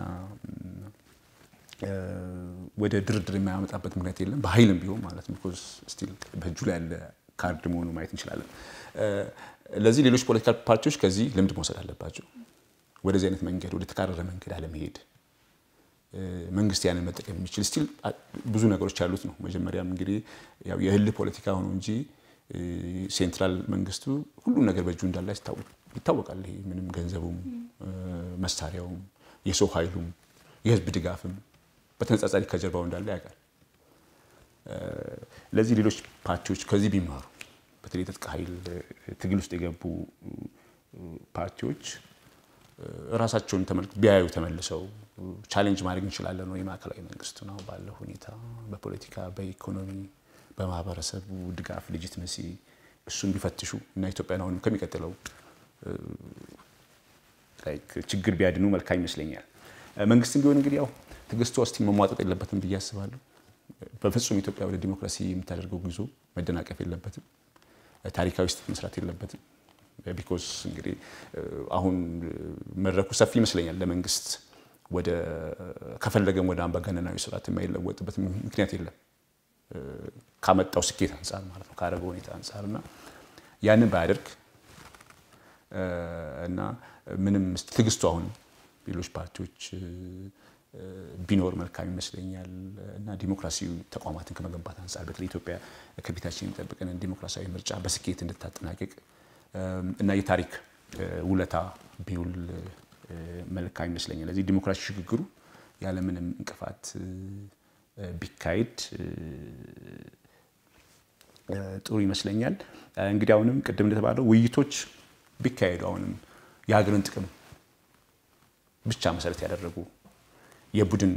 ወደ ድርድር የማያመጣበት ምክንያት የለም። በኃይልም ቢሆን ማለት ነው። ቢኮዝ ስቲል በእጁ ላይ ያለ ካርድ መሆኑ ማየት እንችላለን። ለዚህ ሌሎች ፖለቲካ ፓርቲዎች ከዚህ ልምድ መውሰድ አለባቸው። ወደዚህ አይነት መንገድ ወደ ተካረረ መንገድ አለመሄድ መንግስት ያንን መጠቀም የሚችል ስቲል ብዙ ነገሮች ያሉት ነው። መጀመሪያም እንግዲህ ያው የእልህ ፖለቲካ ሆኖ እንጂ ሴንትራል መንግስቱ ሁሉም ነገር በእጁ እንዳለ ይታወቃል። ይሄ ምንም ገንዘቡም፣ መሳሪያውም፣ የሰው ኃይሉም የህዝብ ድጋፍም በተነጻጻሪ ከጀርባው እንዳለ ያውቃል። ለዚህ ሌሎች ፓርቲዎች ከዚህ ቢማሩ በተለይ የትጥቅ ኃይል ትግል ውስጥ የገቡ ፓርቲዎች ራሳቸውን ቢያዩ ተመልሰው ቻሌንጅ ማድረግ እንችላለን ነው የማዕከላዊ መንግስቱ ነው ባለው ሁኔታ በፖለቲካ በኢኮኖሚ በማህበረሰቡ ድጋፍ ልጅትመሲ እሱን ቢፈትሹ እና ኢትዮጵያን አሁንም ከሚቀጥለው ችግር ቢያድኑ መልካም ይመስለኛል። መንግስትም ቢሆን እንግዲህ ያው ትዕግስቱ እስቲ መሟጠጥ የለበትም ብዬ አስባለሁ። በፍጹም ኢትዮጵያ ወደ ዲሞክራሲ የምታደርገው ጉዞ መደናቀፍ የለበትም። ታሪካዊ ስህተት መስራት የለበትም። ቢኮዝ እንግዲህ አሁን መድረኩ ሰፊ ይመስለኛል ለመንግስት ወደ ከፈለገም ወደ አምባገነናዊ ስርዓት የማይለወጥበት ምክንያት የለም ካመጣው ስኬት አንጻር ማለት ነው ካደረገው ሁኔታ አንጻር እና ያንን ባያደርግ እና ምንም ትዕግስቱ አሁን ሌሎች ፓርቲዎች ቢኖር መልካም ይመስለኛል እና ዲሞክራሲያዊ ተቋማትን ከመገንባት አንጻር በተለይ ኢትዮጵያ ከፊታችን የሚጠብቀንን ዲሞክራሲያዊ ምርጫ በስኬት እንድታጠናቅቅ እና የታሪክ ውለታ ቢውል መልካም ይመስለኛል። ለዚህ ዲሞክራሲ ሽግግሩ ያለምንም እንቅፋት ቢካሄድ ጥሩ ይመስለኛል። እንግዲህ አሁንም ቅድም እንደተባለው ውይይቶች ቢካሄዱ አሁንም የሀገርን ጥቅም ብቻ መሰረት ያደረጉ የቡድን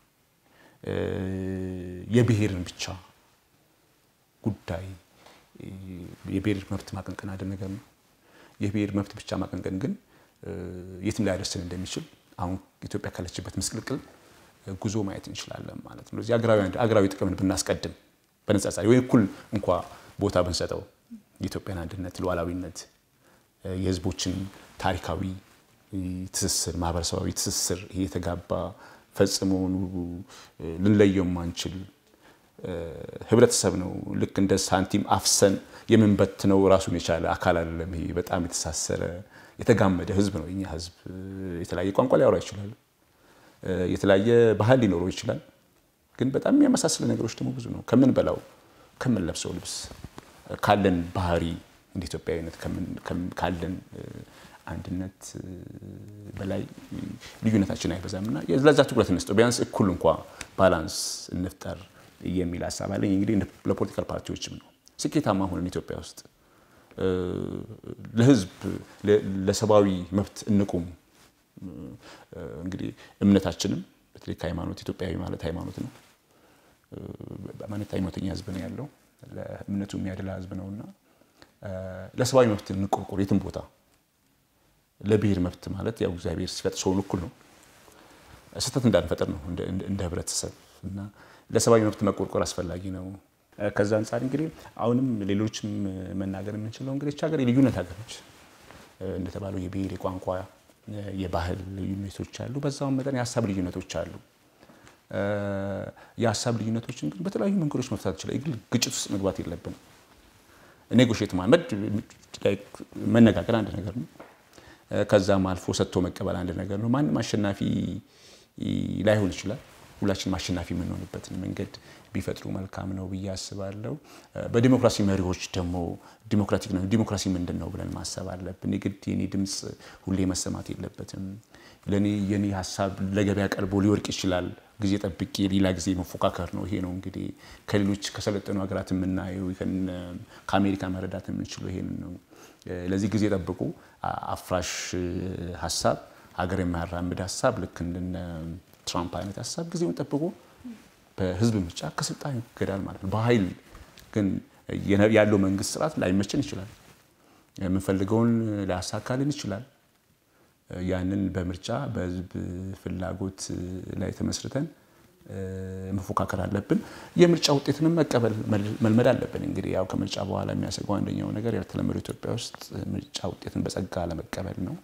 የብሔርን ብቻ ጉዳይ የብሔር መብት ማቀንቀን አንድ ነገር ነው። የብሔር መብት ብቻ ማቀንቀን ግን የትም ሊያደርስን እንደሚችል አሁን ኢትዮጵያ ካለችበት ምስቅልቅል ጉዞ ማየት እንችላለን ማለት ነው። እዚህ አገራዊ ጥቅምን ብናስቀድም በነጻጻሪ ወይ እኩል እንኳ ቦታ ብንሰጠው የኢትዮጵያን አንድነት፣ ሉዓላዊነት፣ የህዝቦችን ታሪካዊ ትስስር፣ ማህበረሰባዊ ትስስር ይሄ የተጋባ ፈጽሞ ልንለየው ማንችል ህብረተሰብ ነው። ልክ እንደ ሳንቲም አፍሰን የምንበትነው ራሱን የቻለ አካል አይደለም። ይሄ በጣም የተሳሰረ የተጋመደ ህዝብ ነው። የኛ ህዝብ የተለያየ ቋንቋ ሊያወራ ይችላል። የተለያየ ባህል ሊኖረው ይችላል። ግን በጣም የሚያመሳስለ ነገሮች ደግሞ ብዙ ነው። ከምንበላው፣ ከምንለብሰው ልብስ፣ ካለን ባህሪ እንደ ኢትዮጵያዊነት ካለን አንድነት በላይ ልዩነታችን አይበዛም እና ለዛ ትኩረት እንስጠው። ቢያንስ እኩል እንኳ ባላንስ እንፍጠር የሚል ሀሳብ አለኝ። እንግዲህ ለፖለቲካል ፓርቲዎችም ነው ስኬታማ ሆነን ኢትዮጵያ ውስጥ ለህዝብ ለሰብአዊ መብት እንቁም። እንግዲህ እምነታችንም በተለይ ከሃይማኖት ኢትዮጵያዊ ማለት ሃይማኖት ነው። ማለት ሃይማኖተኛ ህዝብ ነው ያለው ለእምነቱ የሚያደላ ህዝብ ነው እና ለሰብአዊ መብት እንቆርቆር የትም ቦታ ለብሔር መብት ማለት ያው እግዚአብሔር ሲፈጥ ሰውን እኩል ነው። ስህተት እንዳንፈጠር ነው እንደ ህብረተሰብ እና ለሰብአዊ መብት መቆርቆር አስፈላጊ ነው። ከዛ አንጻር እንግዲህ አሁንም ሌሎችም መናገር የምንችለው እንግዲህ ሀገር የልዩነት ሀገር ነች። እንደተባለው የብሔር፣ የቋንቋ፣ የባህል ልዩነቶች አሉ። በዛውም መጠን የሀሳብ ልዩነቶች አሉ። የሀሳብ ልዩነቶችን ግን በተለያዩ መንገዶች መፍታት ይችላል። ግን ግጭት ውስጥ መግባት የለብንም። ኔጎሽት ማመድ መነጋገር አንድ ነገር ነው። ከዛም አልፎ ሰጥቶ መቀበል አንድ ነገር ነው። ማንም አሸናፊ ላይሆን ይችላል። ሁላችንም አሸናፊ የምንሆንበትን መንገድ ቢፈጥሩ መልካም ነው ብዬ አስባለሁ። በዲሞክራሲ መሪዎች ደግሞ ዲሞክራቲክ ነው ዲሞክራሲ ምንድን ነው ብለን ማሰብ አለብን። የግድ የኔ ድምፅ ሁሌ መሰማት የለበትም። ለእኔ የኔ ሀሳብ ለገበያ ቀርቦ ሊወርቅ ይችላል። ጊዜ ጠብቄ ሌላ ጊዜ መፎካከር ነው። ይሄ ነው እንግዲህ ከሌሎች ከሰለጠኑ ሀገራት የምናየው ከአሜሪካ መረዳት የምንችለው ይሄንን ነው። ለዚህ ጊዜ ጠብቁ አፍራሽ ሀሳብ ሀገር የማያራምድ ሀሳብ ልክ እንደነ ትራምፕ አይነት ሀሳብ ጊዜውን ጠብቆ በህዝብ ምርጫ ከስልጣን ይገዳል ማለት ነው። በኃይል ግን ያለው መንግስት ስርዓት ላይመችን ይችላል። የምንፈልገውን ሊያሳካልን ይችላል። ያንን በምርጫ በህዝብ ፍላጎት ላይ ተመስርተን መፎካከር አለብን። የምርጫ ውጤትንም መቀበል መልመድ አለብን። እንግዲህ ያው ከምርጫ በኋላ የሚያሰገው አንደኛው ነገር ያልተለመደው ኢትዮጵያ ውስጥ ምርጫ ውጤትን በጸጋ ለመቀበል ነው።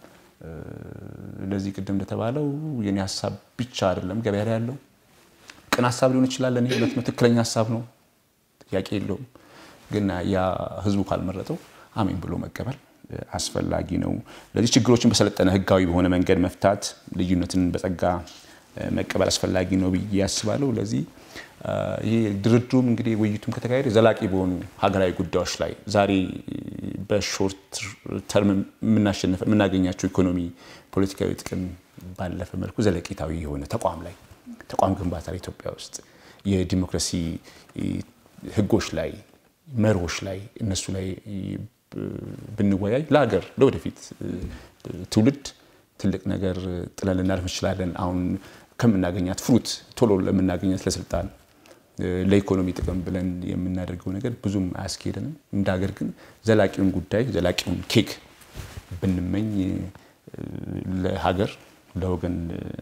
ለዚህ ቅድም እንደተባለው የኔ ሀሳብ ብቻ አይደለም ገበያ ላይ ያለው ቅን ሀሳብ ሊሆን ይችላል። ለእኔ ሁለት ነው ትክክለኛ ሀሳብ ነው፣ ጥያቄ የለውም። ግን ያ ህዝቡ ካልመረጠው አሜን ብሎ መቀበል አስፈላጊ ነው። ለዚህ ችግሮችን በሰለጠነ ህጋዊ በሆነ መንገድ መፍታት፣ ልዩነትን በጸጋ መቀበል አስፈላጊ ነው ብዬ አስባለሁ። ለዚህ ይሄ ድርድሩም እንግዲህ ውይይቱም ከተካሄደ ዘላቂ በሆኑ ሀገራዊ ጉዳዮች ላይ ዛሬ በሾርት ተርም የምናሸንፈ የምናገኛቸው ኢኮኖሚ፣ ፖለቲካዊ ጥቅም ባለፈ መልኩ ዘለቄታዊ የሆነ ተቋም ላይ ተቋም ግንባታ ላይ ኢትዮጵያ ውስጥ የዲሞክራሲ ህጎች ላይ መርሆች ላይ እነሱ ላይ ብንወያይ ለሀገር ለወደፊት ትውልድ ትልቅ ነገር ጥለን ልናልፍ እንችላለን። አሁን ከምናገኛት ፍሩት ቶሎ ለምናገኛት ለስልጣን ለኢኮኖሚ ጥቅም ብለን የምናደርገው ነገር ብዙም አያስኬደንም። እንደ ሀገር ግን ዘላቂውን ጉዳይ ዘላቂውን ኬክ ብንመኝ ለሀገር ለወገን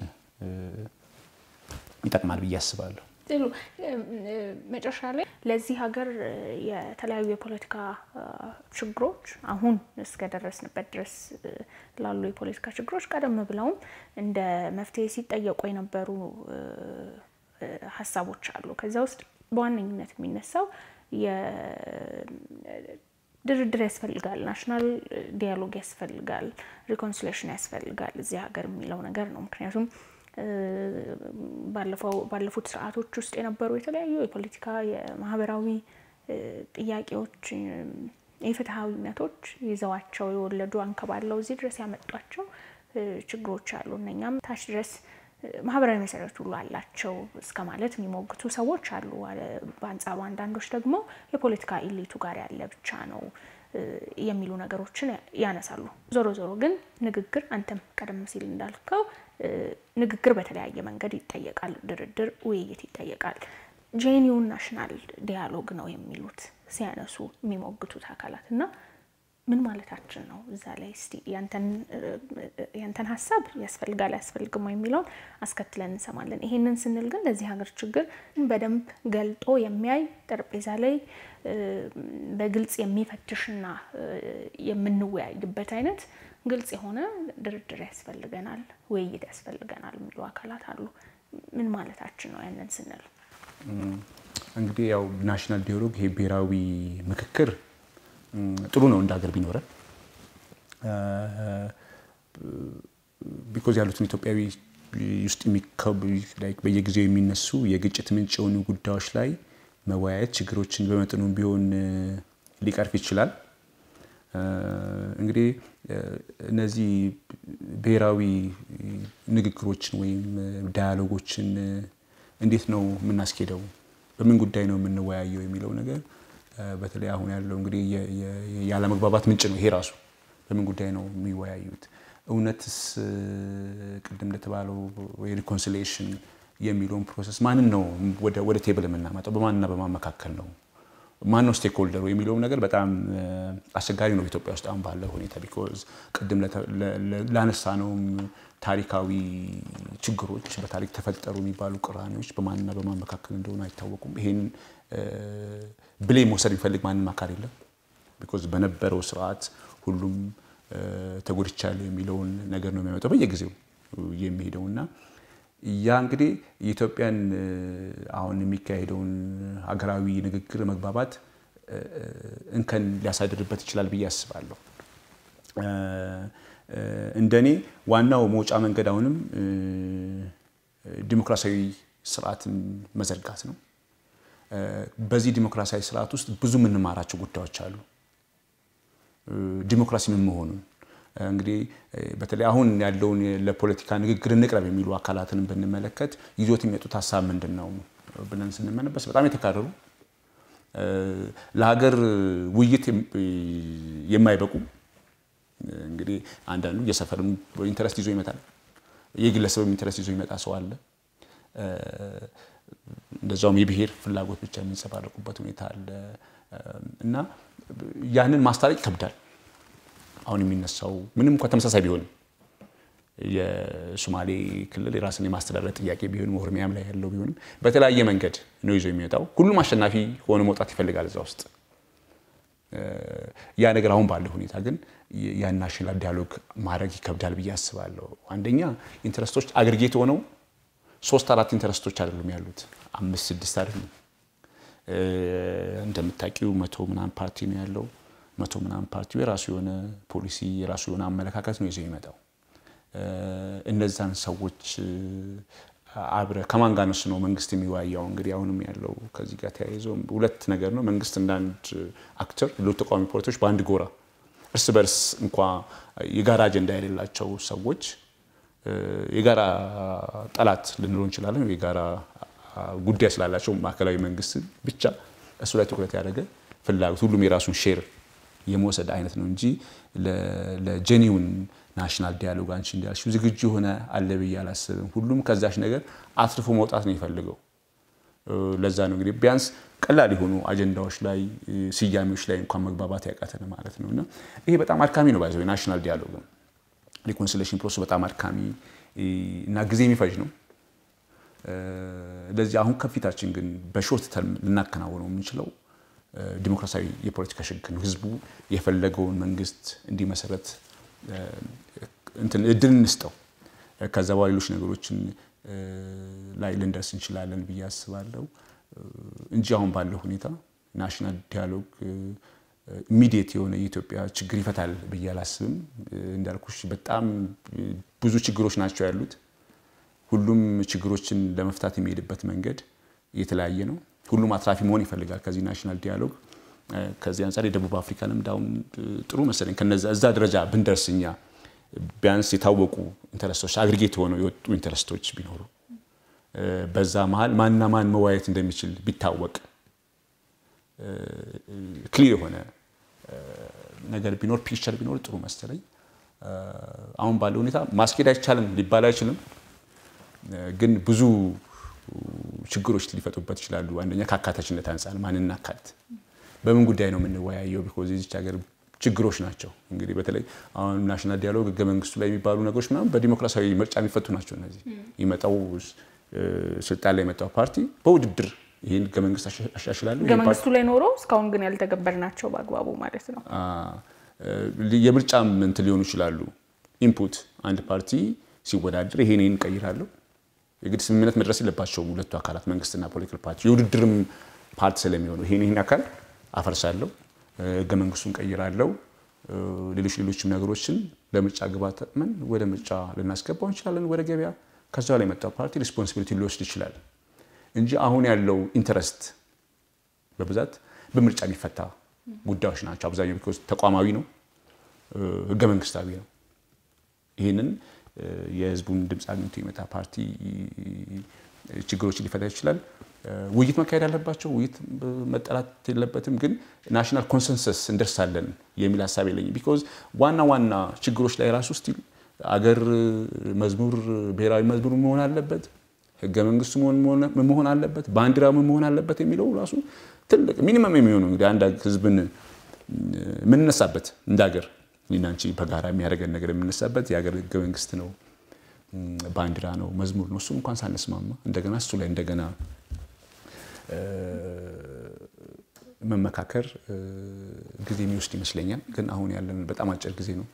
ይጠቅማል ብዬ አስባለሁ። ጥሩ። መጨረሻ ላይ ለዚህ ሀገር የተለያዩ የፖለቲካ ችግሮች አሁን እስከደረስንበት ድረስ ላሉ የፖለቲካ ችግሮች ቀደም ብለውም እንደ መፍትሄ ሲጠየቁ የነበሩ ሀሳቦች አሉ። ከዚያ ውስጥ በዋነኝነት የሚነሳው ድርድር ያስፈልጋል፣ ናሽናል ዲያሎግ ያስፈልጋል፣ ሪኮንሲሌሽን ያስፈልጋል እዚህ ሀገር የሚለው ነገር ነው። ምክንያቱም ባለፉት ስርዓቶች ውስጥ የነበሩ የተለያዩ የፖለቲካ የማህበራዊ ጥያቄዎች፣ የፍትሐዊነቶች ይዘዋቸው የወለዱ አንከባለው እዚህ ድረስ ያመጧቸው ችግሮች አሉ። እነኛም ታች ድረስ ማህበራዊ መሰረት ሁሉ አላቸው እስከ ማለት የሚሞግቱ ሰዎች አሉ። በአንጻሩ አንዳንዶች ደግሞ የፖለቲካ ኢሊቱ ጋር ያለ ብቻ ነው የሚሉ ነገሮችን ያነሳሉ። ዞሮ ዞሮ ግን ንግግር፣ አንተም ቀደም ሲል እንዳልከው ንግግር በተለያየ መንገድ ይጠየቃል። ድርድር፣ ውይይት ይጠየቃል። ጄኒውን ናሽናል ዲያሎግ ነው የሚሉት ሲያነሱ የሚሞግቱት አካላት እና ምን ማለታችን ነው? እዛ ላይ እስቲ ያንተን ሀሳብ ያስፈልጋል አያስፈልግም የሚለውን አስከትለን እንሰማለን። ይሄንን ስንል ግን ለዚህ ሀገር ችግር በደንብ ገልጦ የሚያይ ጠረጴዛ ላይ በግልጽ የሚፈትሽና የምንወያይበት አይነት ግልጽ የሆነ ድርድር ያስፈልገናል፣ ውይይት ያስፈልገናል የሚሉ አካላት አሉ። ምን ማለታችን ነው ያንን ስንል? እንግዲህ ያው ናሽናል ዲያሎግ ይሄ ብሔራዊ ምክክር ጥሩ ነው እንደ ሀገር ቢኖረን ቢኮዝ ያሉትን ኢትዮጵያዊ ውስጥ በየጊዜው የሚነሱ የግጭት ምንጭ የሆኑ ጉዳዮች ላይ መወያየት ችግሮችን በመጠኑ ቢሆን ሊቀርፍ ይችላል። እንግዲህ እነዚህ ብሔራዊ ንግግሮችን ወይም ዳያሎጎችን እንዴት ነው የምናስኬደው፣ በምን ጉዳይ ነው የምንወያየው የሚለው ነገር በተለይ አሁን ያለው እንግዲህ ያለመግባባት ምንጭ ነው ይሄ ራሱ። በምን ጉዳይ ነው የሚወያዩት? እውነትስ ቅድም እንደተባለው የሪኮንሲሊዬሽን የሚለውን ፕሮሰስ ማንን ነው ወደ ቴብል የምናመጣው? በማንና በማን መካከል ነው? ማን ነው ስቴክ ሆልደሩ የሚለውም ነገር በጣም አስቸጋሪ ነው በኢትዮጵያ ውስጥ አሁን ባለው ሁኔታ። ቢኮዝ ቅድም ላነሳ ነውም ታሪካዊ ችግሮች በታሪክ ተፈጠሩ የሚባሉ ቅራኔዎች በማንና በማን መካከል እንደሆኑ አይታወቁም። ይሄን ብሌ መውሰድ የሚፈልግ ማንም አካል የለም። ቢኮዝ በነበረው ስርዓት ሁሉም ተጎድቻለሁ የሚለውን ነገር ነው የሚያመጣው በየጊዜው የሚሄደው እና ያ እንግዲህ የኢትዮጵያን አሁን የሚካሄደውን ሀገራዊ ንግግር መግባባት እንከን ሊያሳድርበት ይችላል ብዬ አስባለሁ። እንደኔ ዋናው መውጫ መንገድ አሁንም ዲሞክራሲያዊ ስርዓትን መዘርጋት ነው። በዚህ ዲሞክራሲያዊ ስርዓት ውስጥ ብዙ የምንማራቸው ጉዳዮች አሉ። ዲሞክራሲ ምን መሆኑን እንግዲህ በተለይ አሁን ያለውን ለፖለቲካ ንግግር እንቅረብ የሚሉ አካላትን ብንመለከት ይዞት የሚመጡት ሀሳብ ምንድን ነው ብለን ስንመነበስ በጣም የተካረሩ ለሀገር ውይይት የማይበቁ እንግዲህ አንዳንዱ የሰፈርም ኢንተረስት ይዞ ይመጣል፣ የግለሰብ ኢንተረስት ይዞ ይመጣ ሰው አለ። እንደዛውም የብሔር ፍላጎት ብቻ የሚንጸባረቁበት ሁኔታ አለ እና ያንን ማስታረቅ ይከብዳል። አሁን የሚነሳው ምንም እንኳ ተመሳሳይ ቢሆንም የሶማሌ ክልል የራስን የማስተዳደር ጥያቄ ቢሆንም ኦሮሚያም ላይ ያለው ቢሆንም በተለያየ መንገድ ነው ይዞ የሚወጣው። ሁሉም አሸናፊ ሆነ መውጣት ይፈልጋል እዛ ውስጥ። ያ ነገር አሁን ባለው ሁኔታ ግን ያን ናሽናል ዲያሎግ ማድረግ ይከብዳል ብዬ አስባለሁ። አንደኛ ኢንተረስቶች አግሪጌት ሆነው ሶስት አራት ኢንተረስቶች አይደሉም ያሉት፣ አምስት ስድስት አይደሉም። እንደምታውቂው መቶ ምናምን ፓርቲ ነው ያለው። መቶ ምናምን ፓርቲው የራሱ የሆነ ፖሊሲ የራሱ የሆነ አመለካከት ነው ይዞ የሚመጣው። እነዛን ሰዎች አብረ ከማን ጋር ነሱ ነው መንግስት የሚወያየው? እንግዲህ አሁንም ያለው ከዚህ ጋር ተያይዞ ሁለት ነገር ነው። መንግስት እንደ አንድ አክተር፣ ሌሎች ተቃዋሚ ፖለቲኮች በአንድ ጎራ፣ እርስ በርስ እንኳ የጋራ አጀንዳ የሌላቸው ሰዎች የጋራ ጠላት ልንለው እንችላለን። የጋራ ጉዳይ ስላላቸው ማዕከላዊ መንግስት ብቻ እሱ ላይ ትኩረት ያደረገ ፍላጎት ሁሉም የራሱን ሼር የመውሰድ አይነት ነው እንጂ ለጀኒውን ናሽናል ዲያሎግ አንቺ እንዳልሽው ዝግጁ የሆነ አለ ብዬ አላስብም። ሁሉም ከዛች ነገር አትርፎ መውጣት ነው የፈልገው። ለዛ ነው እንግዲህ ቢያንስ ቀላል የሆኑ አጀንዳዎች ላይ ስያሜዎች ላይ እንኳን መግባባት ያቃተን ማለት ነው። እና ይሄ በጣም አድካሚ ነው። ባይዘ ናሽናል ዲያሎግ ሪኮንሲሌሽን ፕሮሰሱ በጣም አድካሚ እና ጊዜ የሚፈጅ ነው። ለዚህ አሁን ከፊታችን ግን በሾርት ተርም ልናከናውነው የምንችለው ዲሞክራሲያዊ የፖለቲካ ሽግግር ነው። ህዝቡ የፈለገውን መንግስት እንዲመሰረት እንትን እድል እንስጠው። ከዛ በኋላ ሌሎች ነገሮችን ላይ ልንደርስ እንችላለን ብዬ አስባለሁ እንጂ አሁን ባለው ሁኔታ ናሽናል ዲያሎግ ኢሚዲየት የሆነ የኢትዮጵያ ችግር ይፈታል ብዬ አላስብም። እንዳልኩሽ በጣም ብዙ ችግሮች ናቸው ያሉት። ሁሉም ችግሮችን ለመፍታት የሚሄድበት መንገድ የተለያየ ነው። ሁሉም አትራፊ መሆን ይፈልጋል ከዚህ ናሽናል ዲያሎግ። ከዚህ አንጻር የደቡብ አፍሪካ ልምድ አሁን ጥሩ መሰለኝ። እዛ ደረጃ ብንደርስ እኛ ቢያንስ የታወቁ ኢንተረስቶች አግሪጌት ሆነው የወጡ ኢንተረስቶች ቢኖሩ በዛ መሀል ማንና ማን መወያየት እንደሚችል ቢታወቅ ክሊር የሆነ ነገር ቢኖር ፒክቸር ቢኖር ጥሩ መሰለኝ። አሁን ባለው ሁኔታ ማስኬድ አይቻልም ሊባል አይችልም፣ ግን ብዙ ችግሮች ሊፈጡበት ይችላሉ። አንደኛ ከአካታችነት አንጻር ማንን እናካትት፣ በምን ጉዳይ ነው የምንወያየው? ቢኮዝ የዚች ሀገር ችግሮች ናቸው። እንግዲህ በተለይ አሁን ናሽናል ዲያሎግ ህገ መንግስቱ ላይ የሚባሉ ነገሮች ምናምን በዲሞክራሲያዊ ምርጫ የሚፈቱ ናቸው። እነዚህ ይመጣው ስልጣን ላይ የመጣው ፓርቲ በውድድር ይህን ህገ መንግስት አሻሽላለሁ ህገ መንግስቱ ላይ ኖሮ እስካሁን ግን ያልተገበር ናቸው በአግባቡ ማለት ነው። የምርጫ እንትን ሊሆኑ ይችላሉ። ኢንፑት አንድ ፓርቲ ሲወዳደር ይሄን ይህን እቀይራለሁ የግድ ስምምነት መድረስ የለባቸውም ሁለቱ አካላት መንግስትና ፖለቲካል ፓርቲ የውድድርም ፓርቲ ስለሚሆኑ ይሄን ይህን አካል አፈርሳለሁ፣ ህገ መንግስቱን ቀይራለሁ፣ ሌሎች ሌሎችም ነገሮችን ለምርጫ ግባት ጠቅመን ወደ ምርጫ ልናስገባው እንችላለን ወደ ገበያ። ከዛ ላይ የመጣው ፓርቲ ሪስፖንሲቢሊቲ ሊወስድ ይችላል እንጂ አሁን ያለው ኢንተረስት በብዛት በምርጫ የሚፈታ ጉዳዮች ናቸው። አብዛኛው ቢኮዝ ተቋማዊ ነው፣ ህገ መንግስታዊ ነው። ይህንን የህዝቡን ድምፅ አግኝቶ የመጣ ፓርቲ ችግሮችን ሊፈታ ይችላል። ውይይት መካሄድ አለባቸው። ውይይት መጠላት የለበትም። ግን ናሽናል ኮንሰንሰስ እንደርሳለን የሚል ሀሳብ የለኝም። ቢኮዝ ዋና ዋና ችግሮች ላይ ራሱ ስቲል አገር መዝሙር ብሔራዊ መዝሙር መሆን አለበት፣ ህገ መንግስቱ መሆን አለበት፣ ባንዲራ መሆን አለበት የሚለው ራሱ ትልቅ ሚኒመም የሚሆነው እንግዲህ አንድ ህዝብን የምንነሳበት እንደ ሀገር እኔና አንቺ በጋራ የሚያደርገን ነገር የምንነሳበት የሀገር ህገ መንግስት ነው፣ ባንዲራ ነው፣ መዝሙር ነው። እሱም እንኳን ሳንስማማ እንደገና እሱ ላይ እንደገና መመካከር ጊዜ የሚወስድ ይመስለኛል። ግን አሁን ያለን በጣም አጭር ጊዜ ነው።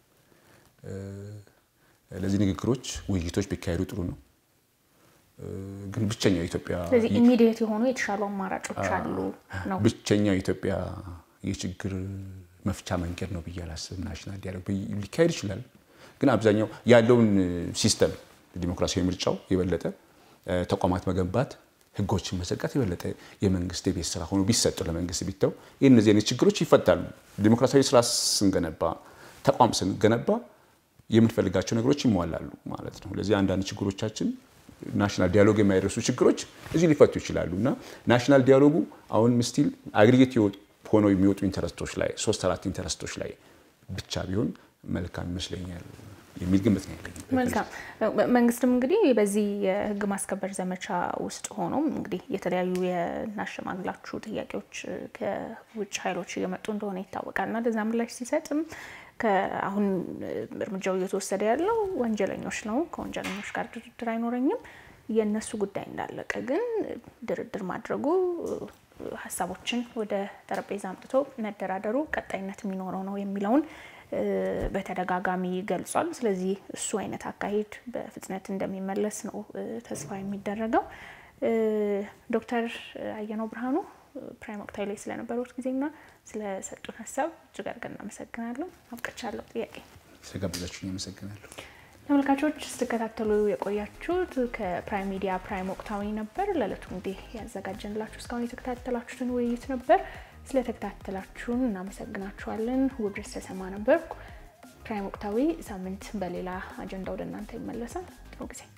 ለዚህ ንግግሮች፣ ውይይቶች ቢካሄዱ ጥሩ ነው። ግን ብቸኛው ኢትዮጵያ ስለዚህ ኢሚዲየት የሆኑ የተሻሉ አማራጮች አሉ ነው ብቸኛው ኢትዮጵያ የችግር መፍቻ መንገድ ነው ብዬ አላስብም። ናሽናል ዲያሎግ ሊካሄድ ይችላል። ግን አብዛኛው ያለውን ሲስተም ዲሞክራሲያዊ ምርጫው የበለጠ ተቋማት መገንባት ህጎችን መዘርጋት የበለጠ የመንግስት የቤት ስራ ሆኖ ቢሰጡ ለመንግስት ቢተው ይህ እነዚህ አይነት ችግሮች ይፈታሉ። ዲሞክራሲያዊ ስራ ስንገነባ ተቋም ስንገነባ የምንፈልጋቸው ነገሮች ይሟላሉ ማለት ነው። ለዚህ አንዳንድ ችግሮቻችን ናሽናል ዲያሎግ የማይደርሱ ችግሮች እዚህ ሊፈቱ ይችላሉ እና ናሽናል ዲያሎጉ አሁን ስቲል አግሪጌት ሆነው የሚወጡ ኢንተረስቶች ላይ ሶስት አራት ኢንተረስቶች ላይ ብቻ ቢሆን መልካም ይመስለኛል የሚል ግምት ነው ያለኝ። መልካም መንግስትም እንግዲህ በዚህ የህግ ማስከበር ዘመቻ ውስጥ ሆኖም እንግዲህ የተለያዩ የናሸማግላችሁ ጥያቄዎች ከውጭ ኃይሎች እየመጡ እንደሆነ ይታወቃል እና ለዛ ምላሽ ሲሰጥም አሁን እርምጃው እየተወሰደ ያለው ወንጀለኞች ነው፣ ከወንጀለኞች ጋር ድርድር አይኖረኝም፣ የእነሱ ጉዳይ እንዳለቀ ግን ድርድር ማድረጉ ሀሳቦችን ወደ ጠረጴዛ አምጥቶ መደራደሩ ቀጣይነት የሚኖረው ነው የሚለውን በተደጋጋሚ ገልጿል። ስለዚህ እሱ አይነት አካሄድ በፍጥነት እንደሚመለስ ነው ተስፋ የሚደረገው። ዶክተር አየነው ብርሃኑ ፕራይም ወቅታዊ ላይ ስለነበሩት ጊዜና ስለሰጡን ሀሳብ እጅግ አድርገን እናመሰግናለሁ። አብቅቻለሁ። ጥያቄ ስለጋበዛችሁኝ አመሰግናለሁ። ተመልካቾች ስትከታተሉ የቆያችሁት ከፕራይም ሚዲያ ፕራይም ወቅታዊ ነበር። ለዕለቱ እንዲህ ያዘጋጀንላችሁ እስካሁን የተከታተላችሁትን ውይይት ነበር። ስለተከታተላችሁን እናመሰግናችኋለን። ውብረት ተሰማ ነበርኩ። ፕራይም ወቅታዊ ሳምንት በሌላ አጀንዳ ወደ እናንተ ይመለሳል። ጥሩ ጊዜ